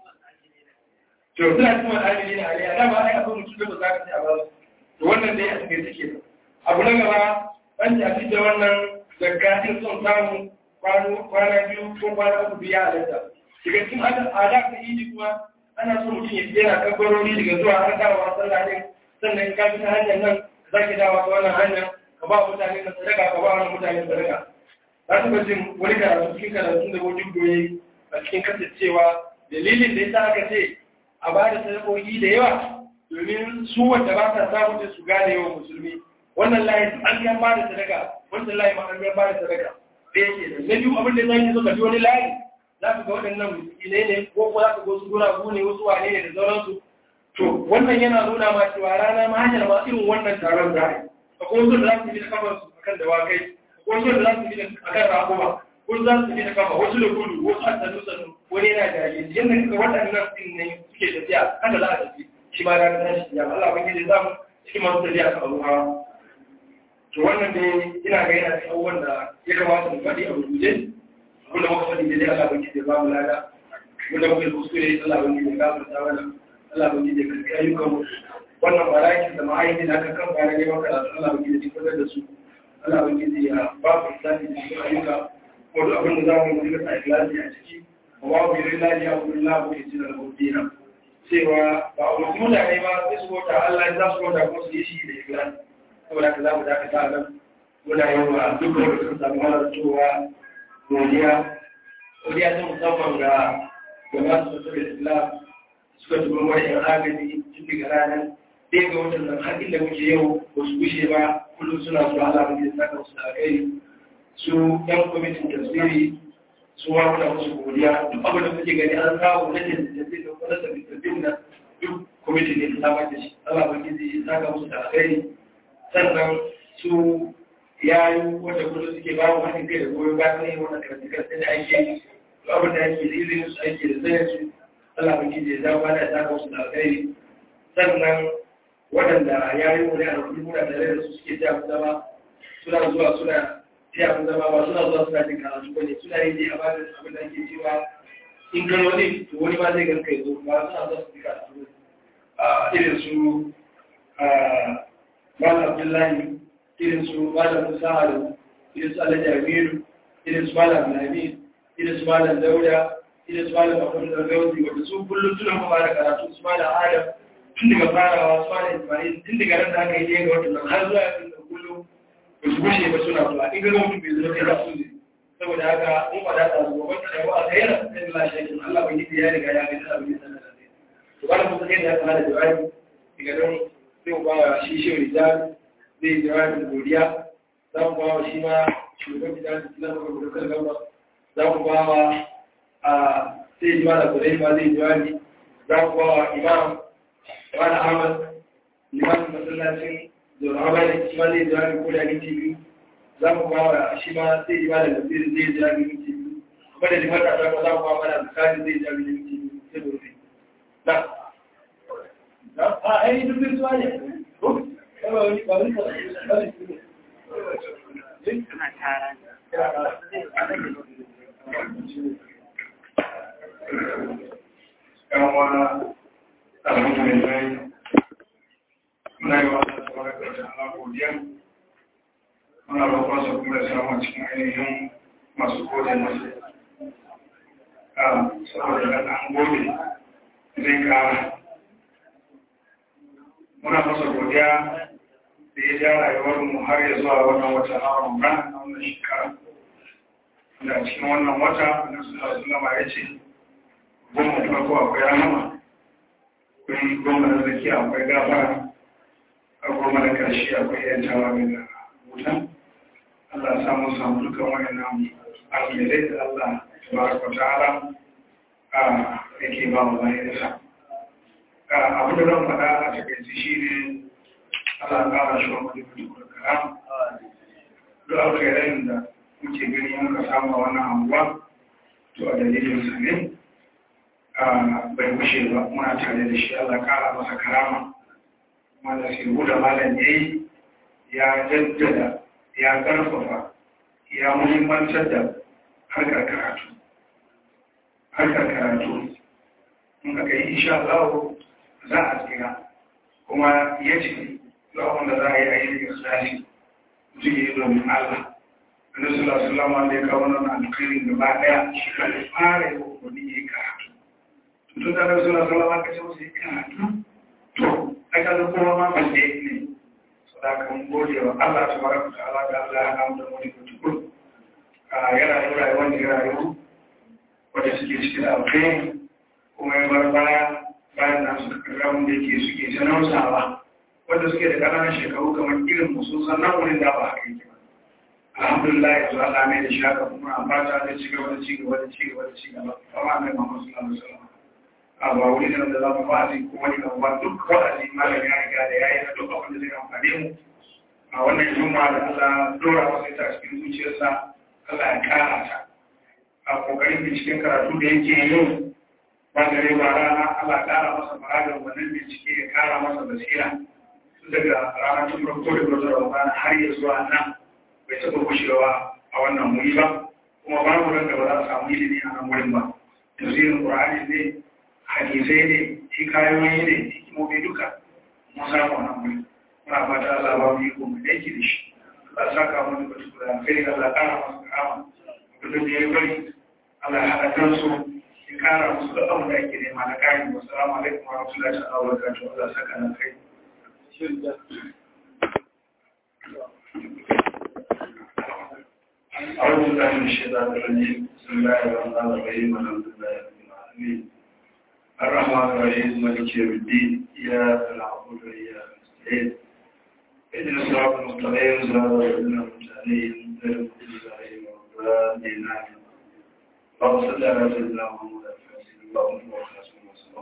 to suna cikin wani amini na aliyya dama ai akwai mutum da ba za ka ce a ba su to wannan dai a cikin suke abu na gaba an tafi da wannan zakka in son samu kwana biyu ko kwana uku biya a lanta daga cikin ada ta yi kuma ana so mutum ya yana kabbarori daga zuwa har dawowa sallah din sannan ka bi ta hanyar nan za ki dawo ta wannan hanyar ka ba mutane na sadaka ka ba wani mutane sadaka za su ga jin wani karatu cikin karatu da wajen goyi a cikin kasancewa dalilin da yasa aka ce a ba da sadakoki da yawa domin su wanda ba ta samu da su gane yawan musulmi wannan layi an yan ba da sadaka wannan layi ma an yan ba da sadaka da yake da na biyu abin da zan yi so ka ji wani layi za ka ga waɗannan miskinai ne ko kuma za ka ga wasu guragu ne wasu wane ne da sauransu to wannan yana nuna ma cewa rana ma hanyar ma irin wannan taron za a yi akwai wasu da za su bi da kafar su akan dawakai akwai wasu da za su bi da akan raƙuma wasu za su bi da kafa wasu da gudu wasu a sannu sannu wani yana jage yadda kaga waɗannan ɗin ne suke tafiya haka za a tafi shi ma ranar tashi ya Allah ban gidi zamu cikin masu tafiya ka abu hawa to wannan dai ina ga yana cikin abubuwan da ya kamata mu faɗi a rubuce abinda muka faɗi dai Allah ban gidi ba mu lada wanda muka yi kuskure Allah ban gidi ya gafarta mana Allah ban gidi ya karɓi ayyukanmu wannan barakin da ma'aikata da aka kan bayan neman karatu Allah ban gidi ya fitar da su Allah ban gidi ya ba ku islami da cikin ayyuka ko duk abin da za mu yi sa ikhlasi a ciki wa bi lillahi ya kullu la bu yajina al-mudina cewa ba a wasu mutane ba sai su wata Allah ya za su wata kuma su yi shi da ikhlasi saboda ka za mu dakata nan muna yi wa dukkan wanda sun samu halartowa godiya godiya ta musamman ga gaba su da islam suka tuba wani yan agaji tun daga ranar ɗaya ga watan nan har inda muke yau ba su gushe ba kullum suna zuwa Allah mu saka musu da alkhairi su yan kwamitin tafsiri su ma muna musu godiya duk abin da kuke gani an samu na tafsiri da kuma sabbin tafsirin nan duk kwamitin ne ta samar da shi Allah ba ya saka musu da alkhairi sannan su yayi wanda kullum suke ba mu haɗin kai da goyon bayan ne wannan karatu da ake yi duk abin da ake da izinin su ake da sanin su Allah ba ya zama ba da saka musu da alkhairi sannan waɗanda ya yi wani a rukuni muna tare da su suke ta zama suna zuwa suna ta mu zama ba suna zuwa suna jin karatu ba ne suna yi dai a bada abin da ake cewa in kan wani to wani ma zai ganka ya zo ba suna zuwa su ji karatu ne a irin su malam abdullahi irin su malam musa alu irin su alhaji amiru irin su malam lami irin su malam dauda irin su malam akwai da gauzi wanda su kullum suna kuma da karatu su malam adam tun daga farawa su malam ismail tun daga ran da aka yi ɗaya ga watan nan har zuwa yanzu da kullum ba su gushe ba suna zuwa in ga mutum bai zama kai za su ne saboda haka in faɗa ta zuwa wata da ba a tsayar sai da lashe kin Allah bai yi ya riga ya ga ta abin da zai to ba mu sai da ya kana da jawabi daga nan sai mu ba wa shi shi rijal zai jawabi godiya za mu ba wa shi ma shugaban gidan Islam ko dokar gaba za mu ba wa a sai ji mana kudai ma zai jawabi za mu ba wa imam wani Ahmad limamin masallacin zuwa ba da shi ma zai jira ko da minti biyu za mu ba wa shi ma zai jira da tafsir zai jira da minti biyu kuma da limar da za mu ba mana bukari zai jira da minti biyu sai mu rufe na a ai duk bin suwa ne ko ba wani ba wani ba wani Ana tara. Yawa, alhamdulillah, muna yi wa Allah tabaraka wa ta'ala godiya muna roƙon sa kuma ya samu cikin ainihin masu gode masa a saboda da an gode zai kara muna masa godiya da ya ja rayuwar mu har ya zuwa wannan wata na Ramadan na wannan shekara da cikin wannan wata na sallallahu alaihi ya ce goma farko akwai rahama akwai goma na zaki akwai gafara a goma da ƙarshe akwai yantawa mai da wutan Allah samu samu dukkan wayannan alherai da Allah tabaraka ta'ala a yake ba mu bayansa abin da zan faɗa a takaici shi ne Allah ƙara shi wa mutum da karam duk alkhairai da muke gani muka samu a wannan anguwa to a dalilin sa ne bai kushe ba muna tare da shi Allah ƙara masa karama kuma da sai da malam yayi ya jaddada ya ƙarfafa ya muhimmantar da harkar karatu harkar karatu in aka yi insha Allah za a tsira kuma ya ce zuwa wanda za a yi ayyukan ikhlasi mutum ya yi domin Allah annabi sallallahu alaihi wasallam da ya kawo wannan alkhairin gaba daya shi ka fara yi wani ya yi karatu tun da annabi sallallahu alaihi wasallam ka ce musu yi karatu to aka ga kowa ma balle ne saboda kan gode wa Allah tabaraka ta'ala da Allah ya namu da mu da tukun a yana da rayuwar da rayu wanda suke cikin alkhairi kuma ya bar baya bayan nan suka karra wanda yake suke ta nausawa wanda suke da ƙananan shekaru kamar irin musu sannan wurin da ba haka yake ba alhamdulillah yanzu Allah mai da shaka kuma a fata da ci gaba da ci gaba da ci gaba da ci gaba amma mai Muhammad sallallahu alaihi wasallam a ba wuri da za mu wa'azi ko wani abu ba duk wa'azi malam ya riga da yayi na duk abin da zai amfane mu a wannan juma'a da Allah dora masa ta cikin zuciyarsa Allah ya kara ta a kokarin binciken karatu da yake yi ba gare ba rana Allah kara masa maragar wannan bincike ya kara masa basira daga ranar tun farko da gwazon ramadan har ya zuwa nan bai taɓa gushewa a wannan wuri ba kuma babu ran da ba za a samu ilimi a nan wurin ba tafsirin qur'ani ne hadisai ne hikayoyi ne hikimomi duka mun samu a nan wurin muna fata Allah ba mu yi ko mu aiki da shi Allah saka mu da batu da kai Allah kara masa karama duk da ya bari Allah ya haɗa kansu ya kara musu da abin da ake nema na kari wasu alaikum wa rahmatullahi wa barakatuh Allah saka na kai أعوذ بالله من الشيطان الرجيم بسم الله الرحمن الرحيم الحمد لله رب العالمين الرحمن الرحيم مالك يوم الدين إياك نعبد وإياك نستعين اهدنا الصراط المستقيم صراط الذين أنعمت عليهم غير المغضوب عليهم ولا الضالين آمين اللهم صل على سيدنا محمد الفاتح اللهم وخاتم وسلم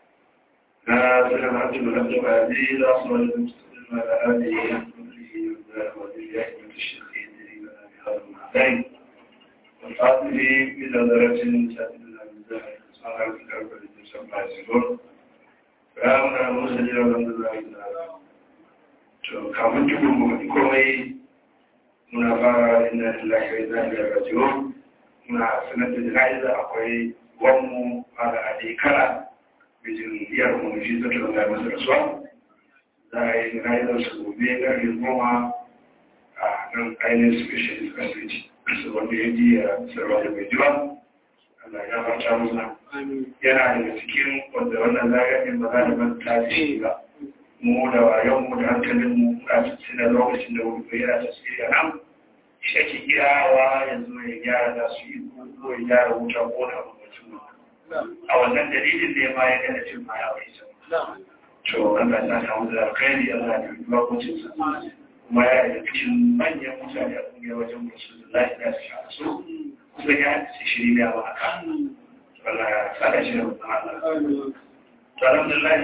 لا سلام عبد الحق وعزيز أصل المستقيم على آله وصحبه وذريته من الشيخين لنا بهذا المعدين والفاضل إلى درجة سائلنا بالله سبحانه وتعالى لتسمى يسيرون فأمنا مرسل والحمد لله تعالى to kafin tukun mu faɗi komai muna fara inna lillahi wa inna ilaihi raji'un muna sanar da jana'iza akwai wanmu fara a kala bijin biyar mu shi zata da masa rasuwa za a yi jana'izar su gobe ƙarfe goma a nan ainihin specialist asibiti su wanda ya ji a sarwa da mai jiwa Allah ya fata musa yana daga cikin wanda wannan zagayen ba za da manta da shi ba mu da wayon mu da hankalin mu a cikin lokacin da wuri yana tasiri a nan shi ake girawa yanzu ya gyara da su yi ko ya gyara wuta ko na mamacin a wannan dalilin da ya ma ya gana cin ma ya wai sama to Allah ya samu da alkhairi Allah ya yi lokacin sa kuma ya yi cikin manyan mutane a kungiyar wajen musu da lafiya su sha su kuma ya ci shiri ne a waka Allah ya tsada shi da mutum Allah to alhamdulillah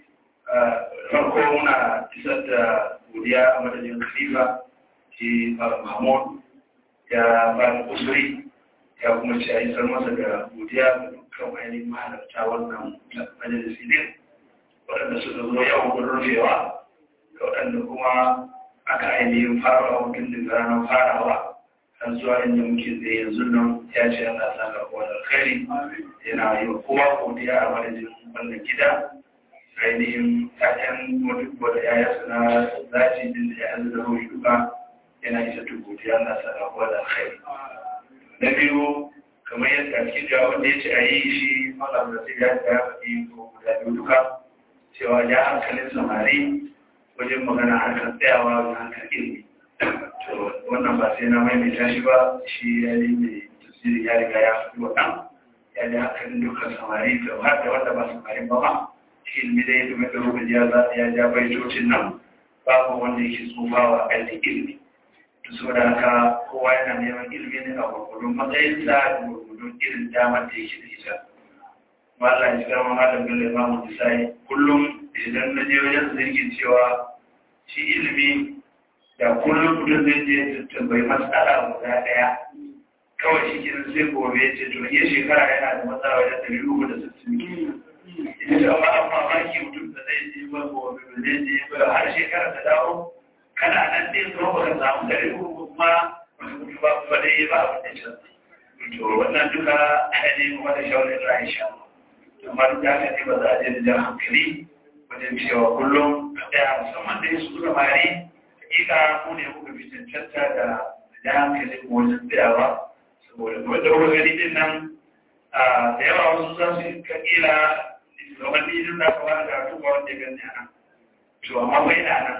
farko muna isar da godiya a madadin khalifa shi mahmud ya ba da kusuri ya kuma ce a yi sar masa da godiya ga dukkan ainihin mahalarta wannan majalisi ne waɗanda suka zo yau kun rufewa da waɗanda kuma aka ainihin farawa mutum da ranar farawa har zuwa inda muke tsaye yanzu nan ya ce ana sa ga kowa da alkhairi yana yi wa kowa godiya a madadin wannan gida ainihin ƴaƴan mutuwa da ƴaƴa suna zaci din da ƴaƴan da ruhi duka yana isa godiya na sa ga kowa da alkhairi na biyu kamar yadda a cikin jawabin da ya ce a yi shi malam da sai ya ya faɗi ko guda biyu duka cewa ya hankalin samari wajen magana harkar tsayawa da harkar ilimi to wannan ba sai na maimaita shi ba shi ya yi mai tasiri ya riga ya faɗi waɗan ya ji hankalin dukkan samari da har da wanda ba samari ba ma shi ilimi da ya domin da rubin ya za ya ja baitocin nan babu wanda yake tsofawa ainihin ilimi to saboda haka kowa yana neman ilimi ne a gurgurdun matsayinsa da gurgurdun irin damar da yake da ita Allah ya shiga ma malam Bello Imamu Isai kullum idan na je wajen zirgin cewa shi ilimi da kullum mutum zai je tambayi matsala guda ɗaya kawai shi kenan sai gobe ya ce to iya shekara yana da matsala wajen ɗari uku da sittin ita ce amma an mamaki mutum da zai je ba gobe ba zai je ba har shekara ta dawo kana nan ɗin zo ba ka samu ɗari uku kuma wani mutu ba ba dai ba abin da canza to wannan duka ne kuma da shawarar Aisha amma duk da haka ne ba za a je da jan hankali wajen cewa kullum a ɗaya musamman da su suka mari hakika ku ne kuka fi cancanta da jan hankali ko wajen tsayawa saboda kuma da kuka gani din nan da yawa wasu za su yi kakila shugabanni duk da aka wani karatu ba wanda ya gani a nan to amma bai na nan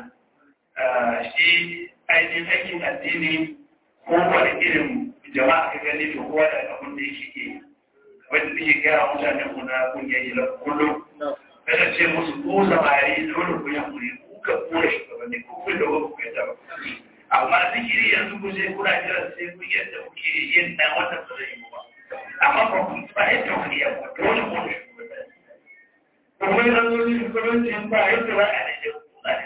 shi ainihin aikin addini ko wani irin jama'a ka gani to kowa da abin da yake ke wanda nake gaya mutanen mu na kungiyar yi kullum kada ce musu ko samari dole ku yankuri ku ka kura shugabanni ko kun da wani kuka yadda amma zikiri yanzu ku sai kuna jira sai ku yadda kuke yin na wannan ba zai yi ba amma ba ku ba yadda wani ya ba dole ku da shugabanni kuma yanzu ne shugabanci ba yadda ba a da yau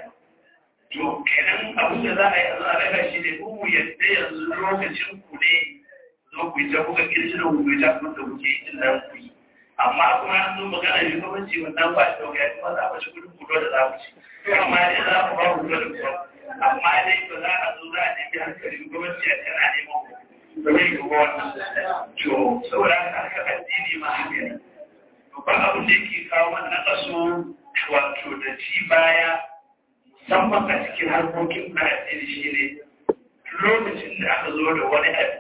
to kenan abin da za a yi yanzu a daga shi ne ku yadda yanzu lokacin ku ne zo ku yi ta kuka kirji da ku yi ta kuma da kuke yi nan ku yi amma kuma an zo magana yi gwamnati wannan ba shi dauka kuma za a ci kudin kudo da za ku ci amma dai za ku ba ku kudo da kudo amma dai ba za a zo za a nemi hankali gwamnati a tana neman ku ba zai yi wannan to saboda haka haka addini ma haka ne babban abin da yake kawo wannan kaso wato da ci baya musamman a cikin harkokin na addini shi ne lokacin da aka zo da wani abu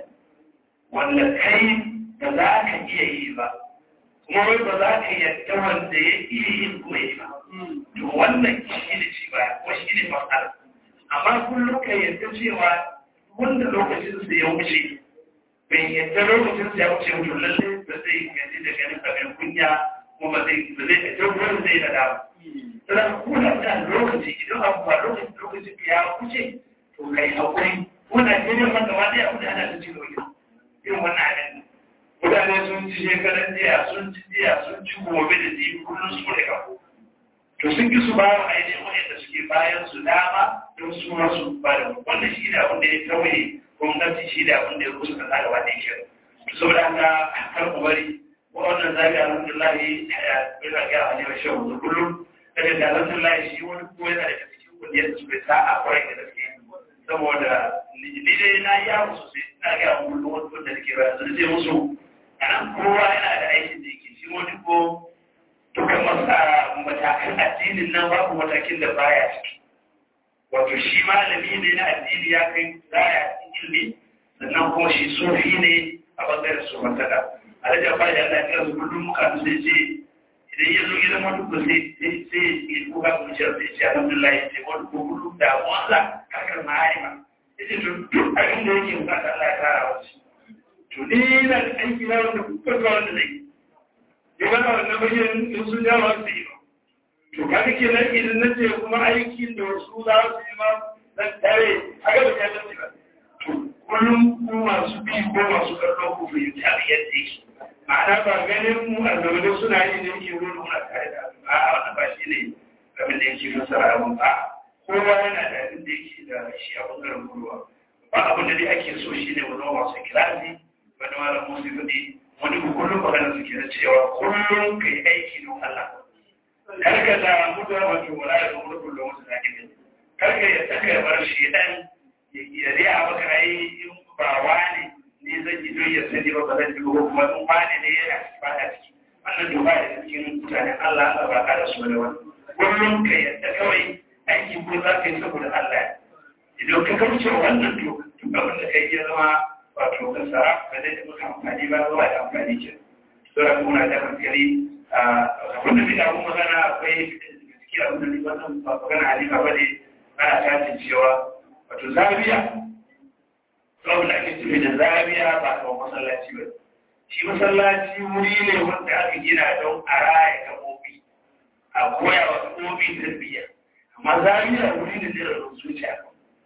wanda kai ba za ka iya yi ba kuma wai ba za ka yadda wanda ya iya yin kuma yi ba to wannan shi ne ci ba ko shi ne matsala amma kullum ka yadda cewa wanda lokacin su ya wuce bai yadda lokacin su ya wuce mutu lalle ba zai gaji da ganin abin kunya kuma ba zai ba zai da wani zai da dama sannan kuna da lokaci idan abu ba lokacin lokacin ya wuce to kai hakuri kuna jirin wanda ma dai abu da ana da cikin wajen irin wannan abin mutane sun ci shekaran jiya sun ci jiya sun ci gobe da jibi kullum su da kafo to sun ki su ba wa ainihin wanda suke bayan su dama don su ma su ba da wannan shi da abin da ya tauye gwamnati shi da abin da ya rusa kasa gaba da yake to saboda haka kar ku bari wannan zabi alhamdulillah ya bila ga a neman shan wuzu kullum daga da alhamdulillah shi wani ko yana daga cikin kundiyar su bai sa'a kwarai da gaske saboda ni dai na yi yawo sosai na ga kullum wasu da ke bayan sun ce musu a nan kowa yana da aikin da yake shi wani ko dukkan matakan addinin nan babu matakin da baya ciki wato shi malami ne na addini ya kai zaya ilimi sannan kuma shi sufi ne a bangaren su masada a da jama'a da Allah ya su kullum muka su sai ce idan ya zo gidan wani ko sai sai ya kuka mu ce sai ce alhamdulillah ya ce wani ko kullum da wanda kakar ma'arima ya ce to duk abin da yake bukata Allah ya kara wasu to ni na da aiki na wanda kuka ga wanda zai yi ba na wannan bayan in sun jawo su yi ba to kaga kenan idan na ce kuma aikin da wasu za su yi ma dan tare haka da ya dace ba to kullum ku masu bi ko masu kallon ku fahimci abin yadda yake ma'ana ba ganin mu a zaune suna yi da yake wani muna tare da a wannan ba shi ne abin da yake fassara abin ba kowa yana da abin da yake da shi a bangaren kowa ba abin da dai ake so shi ne wani masu kilasi wani malam musu faɗi wani kullum maganar su ke da cewa kullum ka yi aiki don Allah karka da mutuwa wato wala da kuma kullum wasu na gina karka ya saka ya bar shi dan ya riya maka ai in ba wani ne zan yi don ya sani ba ba zan ji ba kuma in wani ne ya ba da ciki wannan duba da cikin mutanen Allah Allah ba ka da su da wani kullum ka yadda kawai aiki ko za ka yi saboda Allah idan ka kauce wannan to duk abin da kai ya zama wato kasara ba zai maka amfani ba zuwa da amfani ke sura kuna da hankali wanda bi da kuma magana akwai gaskiya abin da ni wannan ba magana halika ba ne ana tashin cewa wato zabiya abin da ake tafi da zabiya ba kawai masallaci ba shi masallaci wuri ne wanda aka gina don a raya gaɓoɓi a koya wa gaɓoɓi tarbiyya amma zabiya wuri ne da zuciya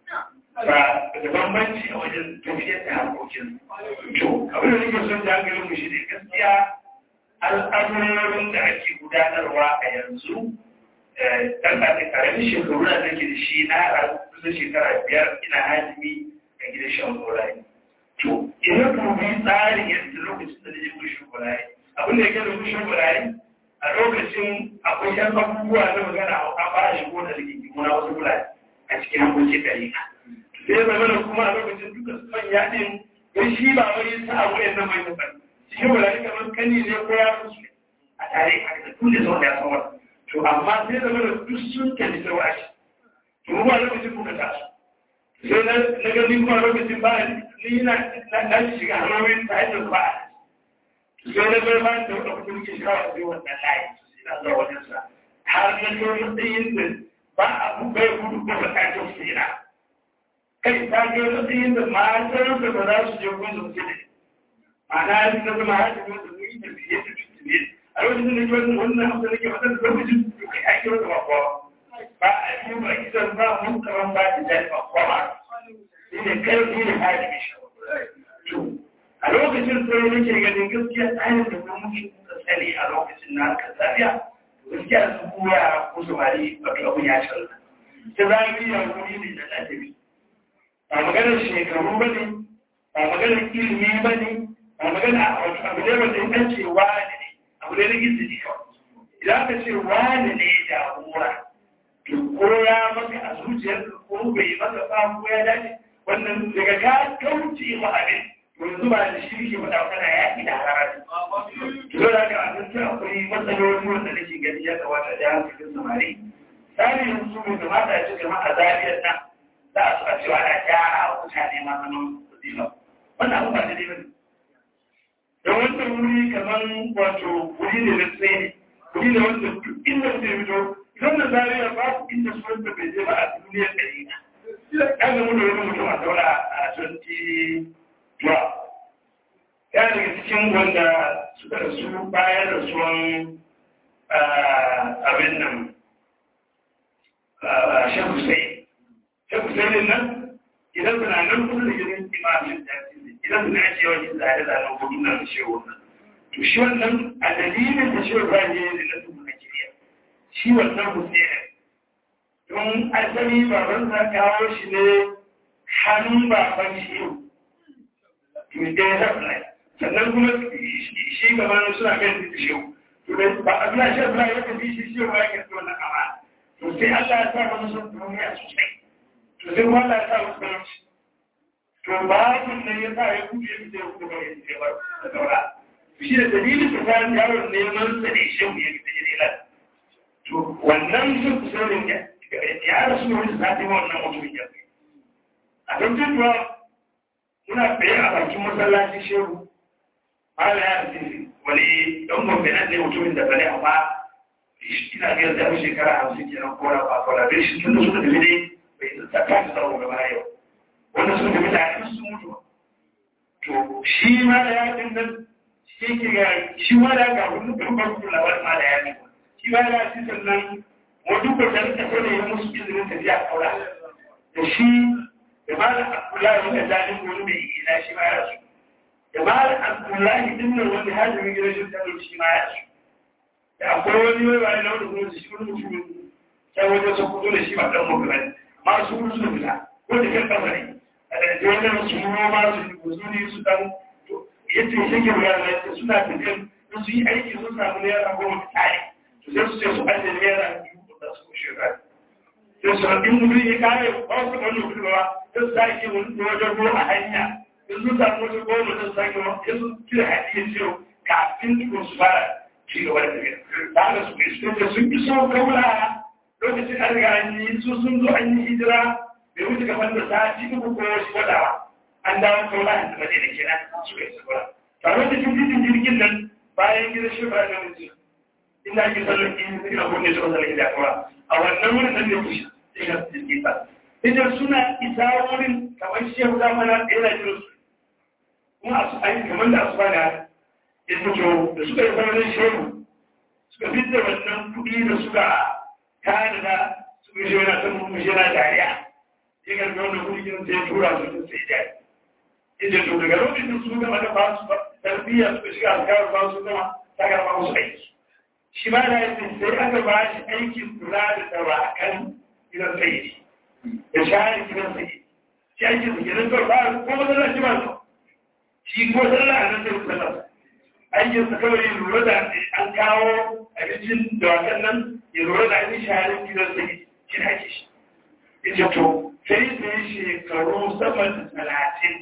ba da bambanci a wajen tafiyar da harkokin to abin da nake son da hankalin mu shi ne gaskiya al'amurorin da ake gudanarwa a yanzu ɗan ɗan ƙaramin shekaru da nake da shi na kusan shekara biyar ina halimi a gidan shan golaye to idan dubi tsarin yadda lokacin da nake kushin golaye abin da ya gani kushin golaye a lokacin akwai yan abubuwa na magana a fara shigo da rigingimu na wasu gulaye a cikin hankokin ɗari sai ya zama kuma a lokacin duka su manya ɗin don shi ba wani sa abu yan nan mai nufar shi gulaye kamar kani ne ko ya fi a tare a da tun da sau da ya sauwa to amma sai zama da duk sun tafi da washi to kuma lokacin kuka taso sai na gani kuma lokacin ba ni na na shiga hanyoyin ta hanyar ba sai na bai ba da wadda kuma ke shiga wasu wannan layi ina zuwa wajen sa har na kai matsayin da ba a bai gudu ko ba ta kyau su ina kai ta kai matsayin da matan da ba za su je kun su ce ma'ana na zama hajji wanda mun yi tafiye da tafiye a lokacin da ke wannan abu da ke wannan lokacin da kai ake wata bakwa ba a yi ba kisan ba mun kaman ba da jai bakwa ba shi ne kai shi ne hali mai shi a lokacin sai nake ganin gaskiya tsarin da kuma muke kuka sani a lokacin na harkar zafiya gaskiya su koya ko samari wato abin ya canza ta zafiya wuri ne da ladabi ba maganar shekaru ba ne ba maganar ilimi ba ne ba maganar abu ne wanda in an ce wani ne abu ne na izini kawai idan ka ce wani ne jagora to ko ya maka a zuciyar ko bai maka ba ko ya dace wannan daga ka kauce ma abin to yanzu ba da shi ke faɗa kana yaƙi da harara to da ka abinci akwai matsaloli wanda nake gani ya kamata da hankalin samari sani yanzu mai kamata ya ci gama a zariyar nan za a so a cewa ana gyara wa mutane ma zaman kuɗi ba wannan abu ba da dai bane don wannan wuri kamar wato wuri ne na tsaye ne wuri ne wanda duk inda mutum ya fito idan da zariya babu inda sunan da bai je ba a duniyar ɗari na ya ga mu da wani mutum a zauna a 2012 ya daga cikin wanda suka rasu bayan rasuwan abin nan shan Hussein. Shan Hussein nan idan suna nan kusa da gidan imamin jami'in idan suna ake yawan yin zare-zaren hudu na da shehu nan. To shi wannan a dalilin da shehu ba ne da na tuhu na kiriya. Shi wannan Hussein. Don asali baban sa kawo shi ne hannun baban shehu. To da ya zaɓa sannan kuma shi gaba suna kan da shehu. To ba a biya shehu ba ya tafi shi shehu ya karɓi wannan amana. to sai Allah ya sa musu duniya sosai to sai kuma Allah ya sa musu talauci to babun nan ya sa ya kuɗe su da kuma ya ce ba da daura shi da dalilin da ta yaron neman sa ne shehu ya fita jirila to wannan sun kusurin ya ya rasu ne wani sati wannan mutumin ya a don tutuwa muna tsaye a bakin masallaci shehu Allah ya ce wani ɗan gwamnati ne mutumin da bane amma ina biyar da shekara hamsin kenan ko na ba kwana bai shi tun da suka tafi dai bai ta ta tsaro gaba yau wanda suka tafi da su sun mutu to shi ma da ya din nan shi ke ga shi ma da ga wani babban kulawar ma da ya ne shi ma da shi sannan wani ko da ta sai ya musu izinin tafiya kaura da shi da ma da Abdullahi da dalin wani mai ina shi ma ya rasu da ma da Abdullahi din nan wani hajjin gidan shi ta shi ma ya rasu da akwai wani mai bayan lauda kuma su shi wani mutum sai wajen su kudu da shi ba ɗan mutum ne ma su kudu su fita ko da kan ƙasa ne a da wajen su noma su yi guzu ne su ɗan yadda ya shake wuya da yadda suna tafiyan in su yi aiki sun samu naira goma tare to sai su ce su ajiye naira biyu da su kushe ba sai su rabin mutum ya kare ba su ɗan mutum ba sai su sake wani wajen ruwa a hanya in sun samu wata goma sai su sake wani sai su cire hadiyar ciwo kafin tukun su fara ci gaba da tafiya da haka su kai da sun fi so kaula lokacin an riga an yi su sun zo an yi hijira bai wuce gaban da sati uku ko shi wadawa an dawo kaula an zama da kenan su kai sabura a lokacin titin jirgin nan bayan gida shi ba na wuce inda ake sallar in ina kunne su sallar gida kaura a wannan wurin nan ne kushe sai ka jirgin ba idan suna isa wurin kamar shi ya wuta mana ɗaya da jirin su kuma a su ayi kamar da asuba da ya fito da suka yi saurin shehu suka fitar wannan kuɗi da suka kada da suka shi wani san mu shi na dariya ya karbi wannan kuɗi kin sai tura su sun sai jari ita to daga lokacin su gaba da ba su tarbiyya suka shiga alkawar ba su zama ta gaba musu aiki shi ma da yake sai aka ba shi aikin kula da dawakan gidan sai da shahari gidan sai shi aikin su gidan kawai ba ko masallaci ba su shi ko sallah a nan sai sallah aikin sa kawai ya lura da an kawo abincin dawakan nan ya lura da ainihin shaharin gidan sai shi na ake shi ya to sai sai shekaru sama da talatin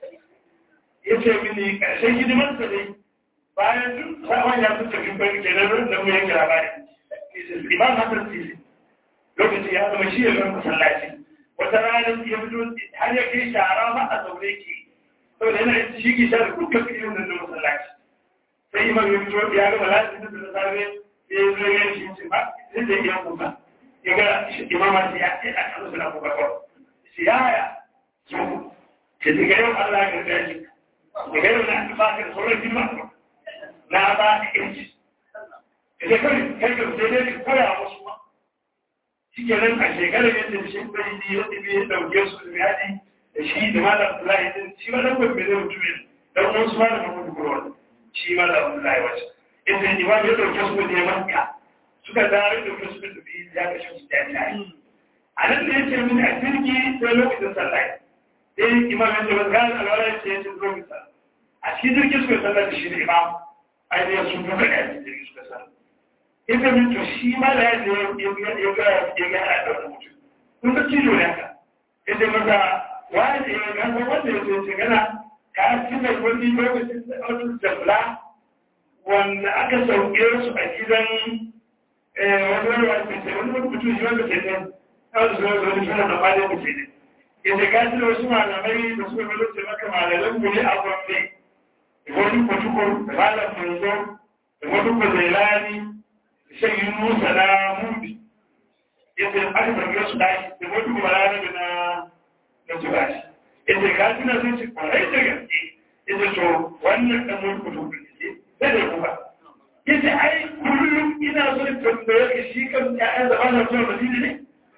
ya ce mini ƙarshen hidimarsa dai bayan duk sabon ya fi tafi bari ke nan da mu yanke labari imam hasan sisi lokaci ya zama shi ya zama masallaci wata rana ya fito har ya kai shara ma a zaune ke saboda yana shi ki shara dukkan filin nan na masallaci sai imam ya fito ya gama lafi da da safe ya yi zo ya shi ce ba sai da iya kuka ya ga imama ya ce a kan suna kuka kawai shi yaya su ke daga yau Allah ya karɓe shi daga yau na ba ka da sauran jima na ba ka yanci da kai kai ka sai dai ka koya musu ma shi ke nan a shekarar yadda shi bai yi ya ɗibe ya ɗauke su da yaɗi da shi da malam Abdullahi din shi ma dan gobe zai mutu ne dan uwan su malam Muhammadu Kurwan shi malam Abdullahi wace inda imam ya ɗauke su da Makka suka zare da su suka tafi ya kashe su da tare a nan da yake mini a jirgi sai lokacin sallah sai imam ya ce ba ga alwala ya ce ya ce zo misal a cikin jirgin suka sallah da shi da imam ainihin sun fi kaɗa da jirgin suka sallah ita min to shi ma da ya ce ya ga ya ga ya da wani mutum kun ga cijo ne haka ya ce masa wani ya ga wanda ya ce ce gana ka tuna wani lokacin da wani jabla wanda aka sauke su a gidan wani wani wani wani mutum shi wanda ke nan kawai su wani suna da malin mutum ne yadda gashi da wasu malamai da suka malo ce maka malalan mu ne a gwamne da wani kwatukur da malam manzo da wani kwazailani da shan yi musa na mubi yadda aka tambaye su dashi da wani malami da na na tubashi yadda gashi na sun ci kwarai da gaske yadda to wannan ɗan wani kwatukur ne sai da kuma yadda ai kullum ina so tambaye ka shi kan ƴaƴan da ba na zuwa madina ne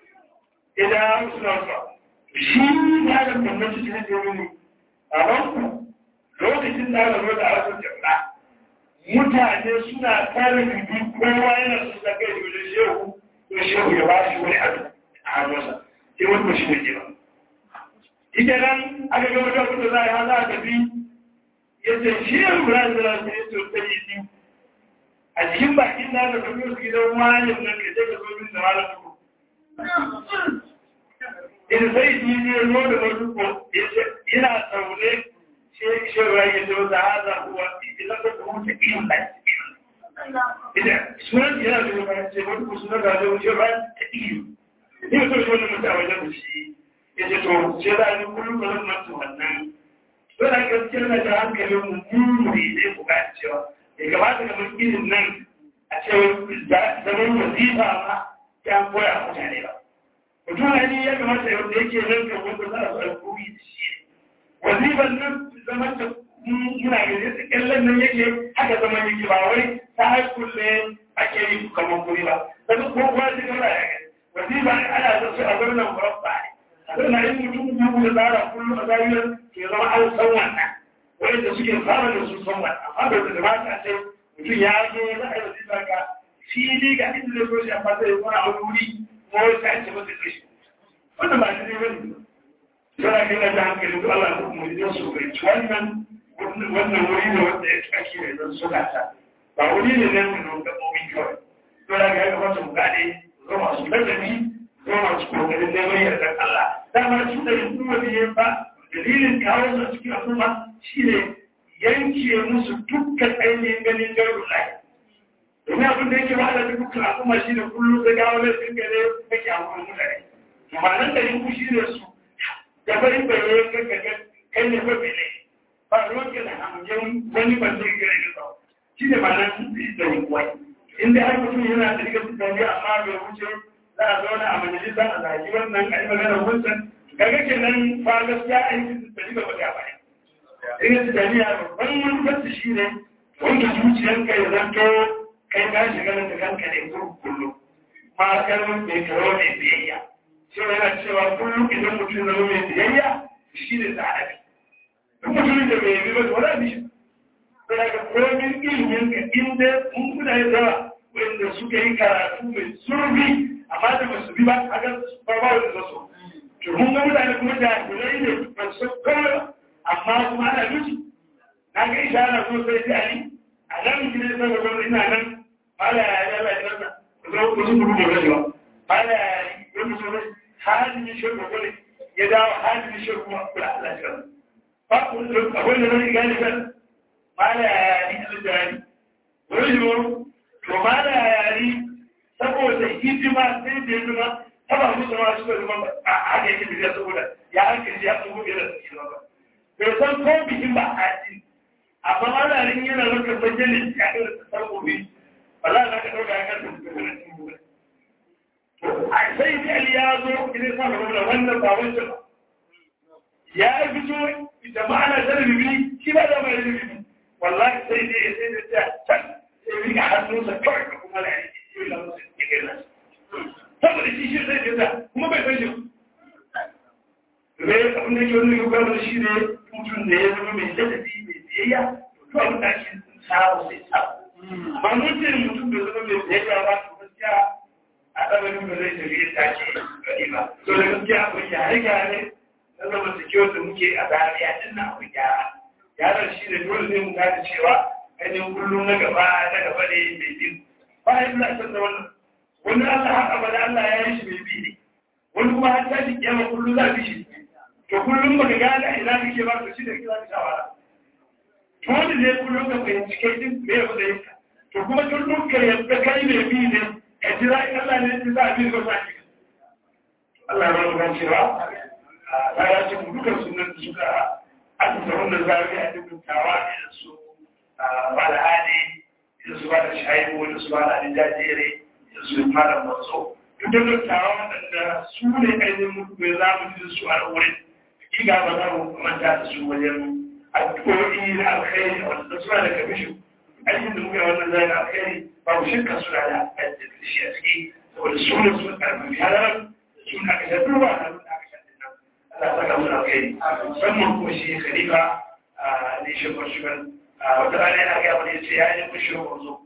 idan suna zuwa shi ya da gwamnati ta ce mini a banku lokacin da aka zo da harkar jama'a mutane suna kare bibi kowa yana su da kai da shehu to shehu ya ba shi wani abu a hannunsa sai wani mashi ne ba ita nan aka ga wata kuta za a yi hana a tafi ya ce shehu ya zira su yi to ta yi a cikin bakin da aka tafi su gidan wani nan ka je ka zo min da malam tuku in sai shi ne zo da wasu ko yana tsaune shi shi rayu da wata haza kuwa idan ka kuma ta iyo da idan sunan yana da wani ce wani ko sunan da wani ba ta iyo ne so shi wannan mutum a wajen shi ya ce to ce da ni kullum ba zan manta wannan to da gaskiya na da hankalin mu mu ne ne ku ga cewa ya kamata kamar irin nan a ce zaman wazifa ma ya koya mutane ba mutum ne ya kamata yadda yake nan kan wanda za a zo alkuri da shi wazifan nan zaman da muna gani da kyallen nan yake haka zaman yake ba wai ta haikul ne ake yi kamar kuri ba daga ko kuwa shi kala ya gani wazifa ne ana da su a zaunan murabba ne a zaunan yin mutum biyu da tsara kullum a zariyar ke zama an san wannan wanda suke fara da su san wannan amma da da mata ce mutum ya zo za a yi wazifa ka fili ga inda zai so shi amma zai zama a wuri ko ta ce masa kashi wannan ba shi ne bane yana kai da hankali to Allah ko mu yi su bai wannan wannan wuri ne wanda ya tsaki ne don su gata ba wuri ne ne mun da mu bin kawai to da ga ga wata mugade zo masu ladabi zo masu kokarin neman yardar Allah dama su da kuma biye ba dalilin kawo su cikin al'umma shine yanke musu dukkan ainihin ganin garu lai domin abin da yake wahala da dukkan al'umma shi ne kullum da gawo ne sun gane kake a wurin mutane amma nan da yin kushi ne su da bari baye kanka kai ne mafi ne ba ruwan ke da hamjin wani ban zai gare da tsawo shi ne ma nan da yin kwai inda har mutum yana da rigar tunani amma bai wuce za a zauna a majalisa a zaki wannan a yi magana wancan kaga kenan fa gaskiya aikin da riga ba ta baya rigar tunani a babban manufarsa shi ne wanda zuciyarka ya zanto kai ka shiga da kanka ne kullum ma kalmar mai karo mai biyayya cewa yana cewa kullum idan mutum zama mai biyayya shi ne sa'adabi duk mutumin da bai yi ba wala bi sai daga komin ilimin ka inda mun kuna yi yawa wanda suka yi karatu mai zurfi amma da ba su bi ba a ga ba ba wanda za su to mun ga mutane kuma da hulai ne ba su kawai amma kuma ana musu na ga isa ana so sai sai ali a nan gidan sai ga ina nan mala ya ya la janna ko ko su gudu da rajuwa mala ya yi wani so hali ne shi ko ne ya dawo hali ne shi kuma kula Allah ya ba ku da akwai da zai gani kan mala ya yi da jari wani yo to mala ya yi saboda hidima sai da hidima taba musu ma su da zama a haka yake da saboda ya hankali ya tsogo da su ba bai san ko bikin ba a ji amma malarin yana maka bayyana ya ga sarkobi ba za ka dauka ya kan su to a sai da ali ya zo idan sa ga wannan ba wancan ba ya fito jama'a na da bibi shi ba da mai bibi wallahi sai dai sai da ta can sai rika hannunsa kawai ka kuma la yi shi la musu ke nan saboda shi shi sai da kuma bai san shi ne abin da ke wani gudanar shi ne mutum da ya zama mai ladabi mai biyayya to abin da ake samu sai samu ba mutum mutum da zama mai biyayya ba to gaskiya a ɗabarin da zai tafi ya tashi gani ba to da gaskiya akwai gyare gyare na zama sikiyar da muke a zariya din na akwai gyara gyaran shi ne dole ne mu gane cewa ainihin kullum na gaba na gaba ne mai bin bayan na san da wannan wani Allah haka ba da Allah ya yi shi mai bi ne wani kuma har tashi kiyama kullum za bi shi to kullum ba ka gane ina kake ba to shi da kira ka shawara to wanda ne kullum ka fahimci kai din me ya fada yinka to kuma kullum ka yadda kai mai bi ne ka jira in Allah ne ya za a bi ka sa ki Allah ya ba mu cewa a ya ce mu dukan sunan da suka aka da wannan zafi a dukkan tawa da su ba da hali da su ba da shaibu da su ba da jajere da su malam maso duk da dattawa waɗanda su ne ainihin mutum za mu ji su a wurin hakika ba za mu manta da su wajen addu'o'i na alkhairi wanda suna da kamishin aikin da muka yi wannan zai na alkhairi ba mu shirka suna da aikin da shi a ciki saboda su ne su karfafi halarar su ne aka shaɗu ba na nuna aka shaɗu nan Allah saka mu alkhairi musamman kuma shi khalifa ne shi kwarshigan wata rana yana gaya wani ya ce ya yi kushe wanzo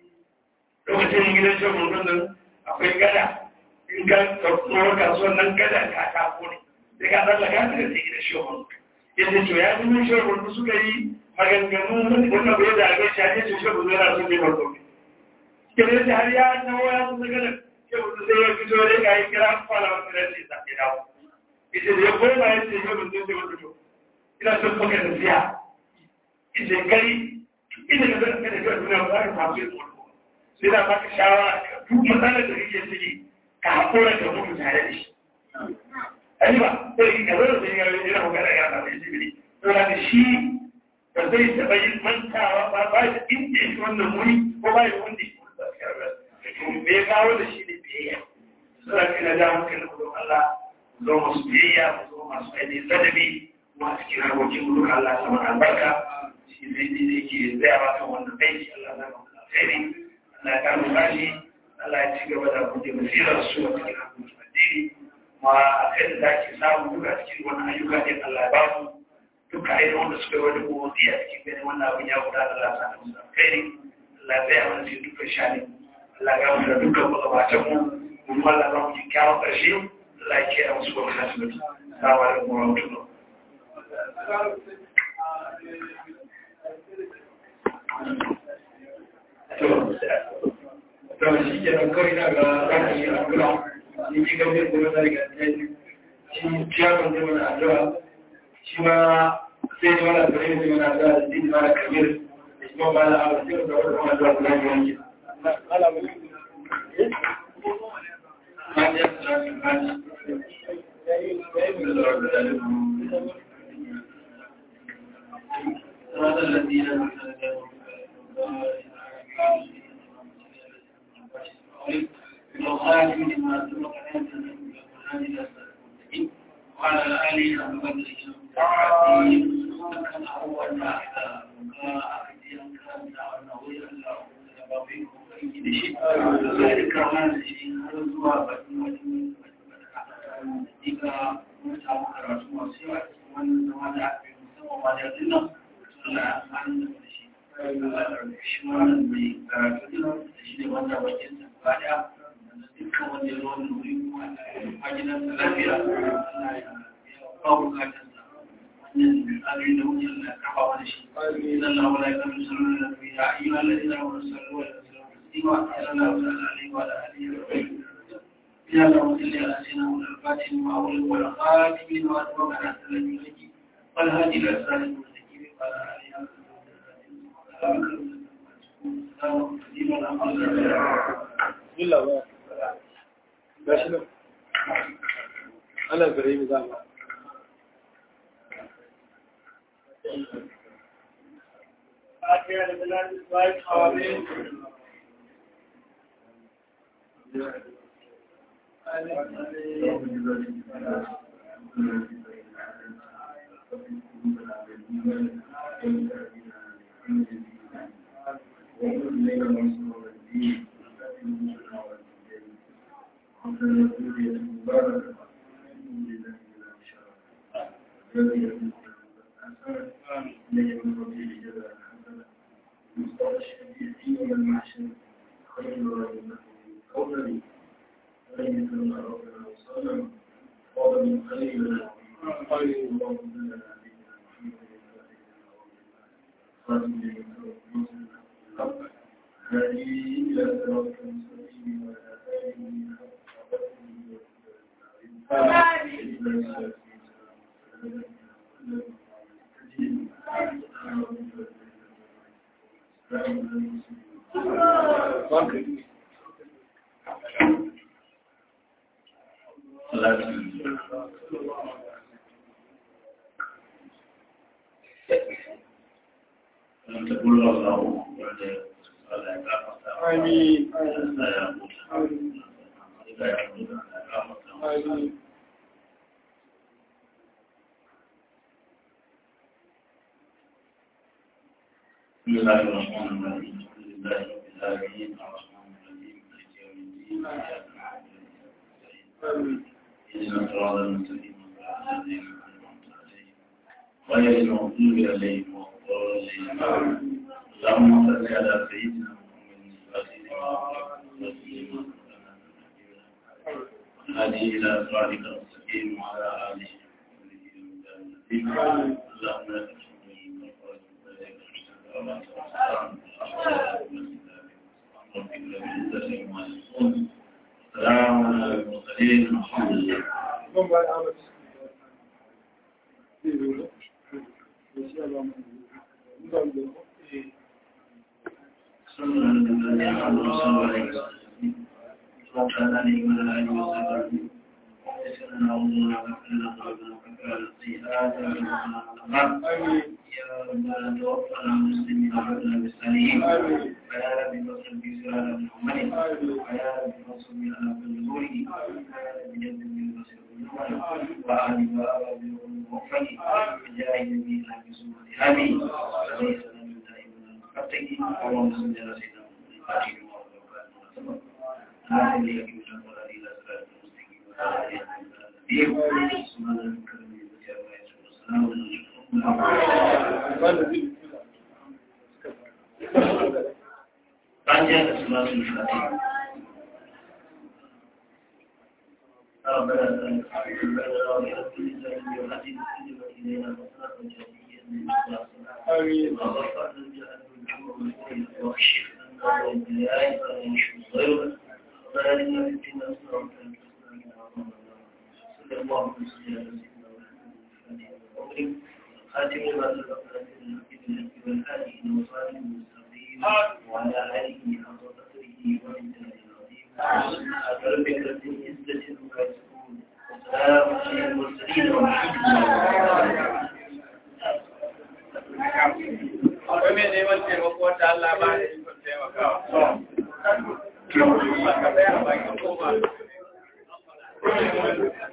lokacin gidan shi wanzo nan akwai gada in ka tsohon kasuwan nan gada ka tako ne sai ka tsallaka ta da sai da shehun yadda to ya zama shehun da suka yi maganganu wanda bai da ga shi ne ce shehun zai na sun ne barko ne kire da har ya nawo ya kusa gada shehun sai ya fito da ga yi kira fara wanda da ce sa ya dawo ita da ya koma ya ce shehun zai zai wanda to ina son baka da siya ita kai ina da zaka da ga duniya ba za ka samu yin sai da baka shawara duk matsalar da kake ciki ka haƙura ka mutu tare da shi ai ba sai ka zo da ya yi yana magana ya ba mai jibiri to da shi ba zai taɓa yin mantawa ba ba shi inda yake wannan wuri ko ba shi wanda yake ba shi karɓar to me ya kawo da shi ne biyayya suna kai na da hankali mu don Allah mu zo masu biyayya mu zo masu ainihin ladabi masu cikin harkokin mu don Allah sama albarka shi zai ne da yake tsayawa kan wannan aiki Allah ya zama alkhairi Allah ya kama bashi Allah ya ci gaba da buɗe basirar su a cikin harkokin addini ma a kai da ake samu duka cikin wani ayyuka ne Allah ya ba mu duka ainihin wanda suka yi wani motsi a cikin gani wannan abin ya guda Allah sa da musu alkhairi Allah ya tsaya mana cikin dukkan shani Allah ya mu da dukkan magabatan mu kuma Allah ba mu kyakkyawan ƙarshe Allah ya kiyaye musu wani hasibiti Assalamu alaikum wa rahmatullah to shi ke nan kawai na ga ra'ayi a gura shi ke gabe da wata daga tsaye shi ciyawan zai mana addu'a shi ma sai ne mana kare zai mana addu'a da zai mana kabir da shi ma ba na abu sai da wata mana addu'a kula da yanki هذا الذين وخاتم لما سبق وعلى آله وصحبه كان أول ما إذا أخذ كان نوير الله ذلك ما شيء هل هو بدون إذا متى karatu masu yawa cikin wannan zama da aka yi musamman ma da yanzu nan suna amfani da shi shi wannan mai karatu din da shi ne wanda bakin sa ba da dukkan wanda ya zo wani wuri kuma a gidan sa lafiya Allah ya ba bukatar sa wannan abin da wuce Allah ya kafa wani shi idan Allah wala ya kafa sallallahu alaihi wa sallam ya ayyuhal ladina amanu sallu alaihi wa sallam taslima sallallahu alaihi wa alihi wa sallam يا اللهم صل على سيدنا الفاتح وأول والخاتم وأتمم على سلامه والهادي إلى صراط المستقيم وعلى آله Bismillah ba. Gashi nan. Ana gare mi za mu. بسم الله الرحمن الرحيم الحمد لله رب العالمين الرحمن الرحيم مالك يوم الدين اياك نعبد واياك نستعين اهدنا الصراط المستقيم صراط الذين انعمت عليهم غير المغضوب عليهم ولا الضالين اللهم صل على سيدنا محمد الفاتح لما هذه الى صراطك المستقيم وعلى اله وصحبه اللهم لا تشرك السلام على المرسلين الحمد لله Mun ba da amince. صلى الله عليه وسلم صلى عليه وعلى اله وصحبه وسلم اللهم وكلنا قلبنا وكفانا السيئات ومن يا ربنا توفنا مسلمين وعبدنا بالسليم ويا رب فصل في سرعة محمد ويا رب فصل على كل نوره ويا رب جد من بصر وآل وآل ووفق بجاه نبينا بسمة آمين عليه السلام دائما المفتقي اللهم صل على سيدنا محمد الفاتح وما هذه يكون القرآن إلى صراط المستقيم وعلى آله وصحبه سبحان ربك رب العزة عما يصفون وسلام على بعد صلاة الفاتحة ربنا ربنا كل إنسان يوحدث كلمة إلينا وصلاة جاهلية من آمين. وغفرنا جاءنا من حمر واكشف عنا البلاء فلا يشفي غيرك وبارك لنا في أسرارك صلى الله عليه وسلم خاتم ما سبقنا من الحق بالحق والهادي إلى وصال المستقيم وعلى آله حق قدره ومن العظيم ربك رب العزة عما يصفون وسلام على المرسلين والحمد لله Akwai mai neman taimako wanda Allah ba da ikon taimakawa. Ka tsaya a bakin koma.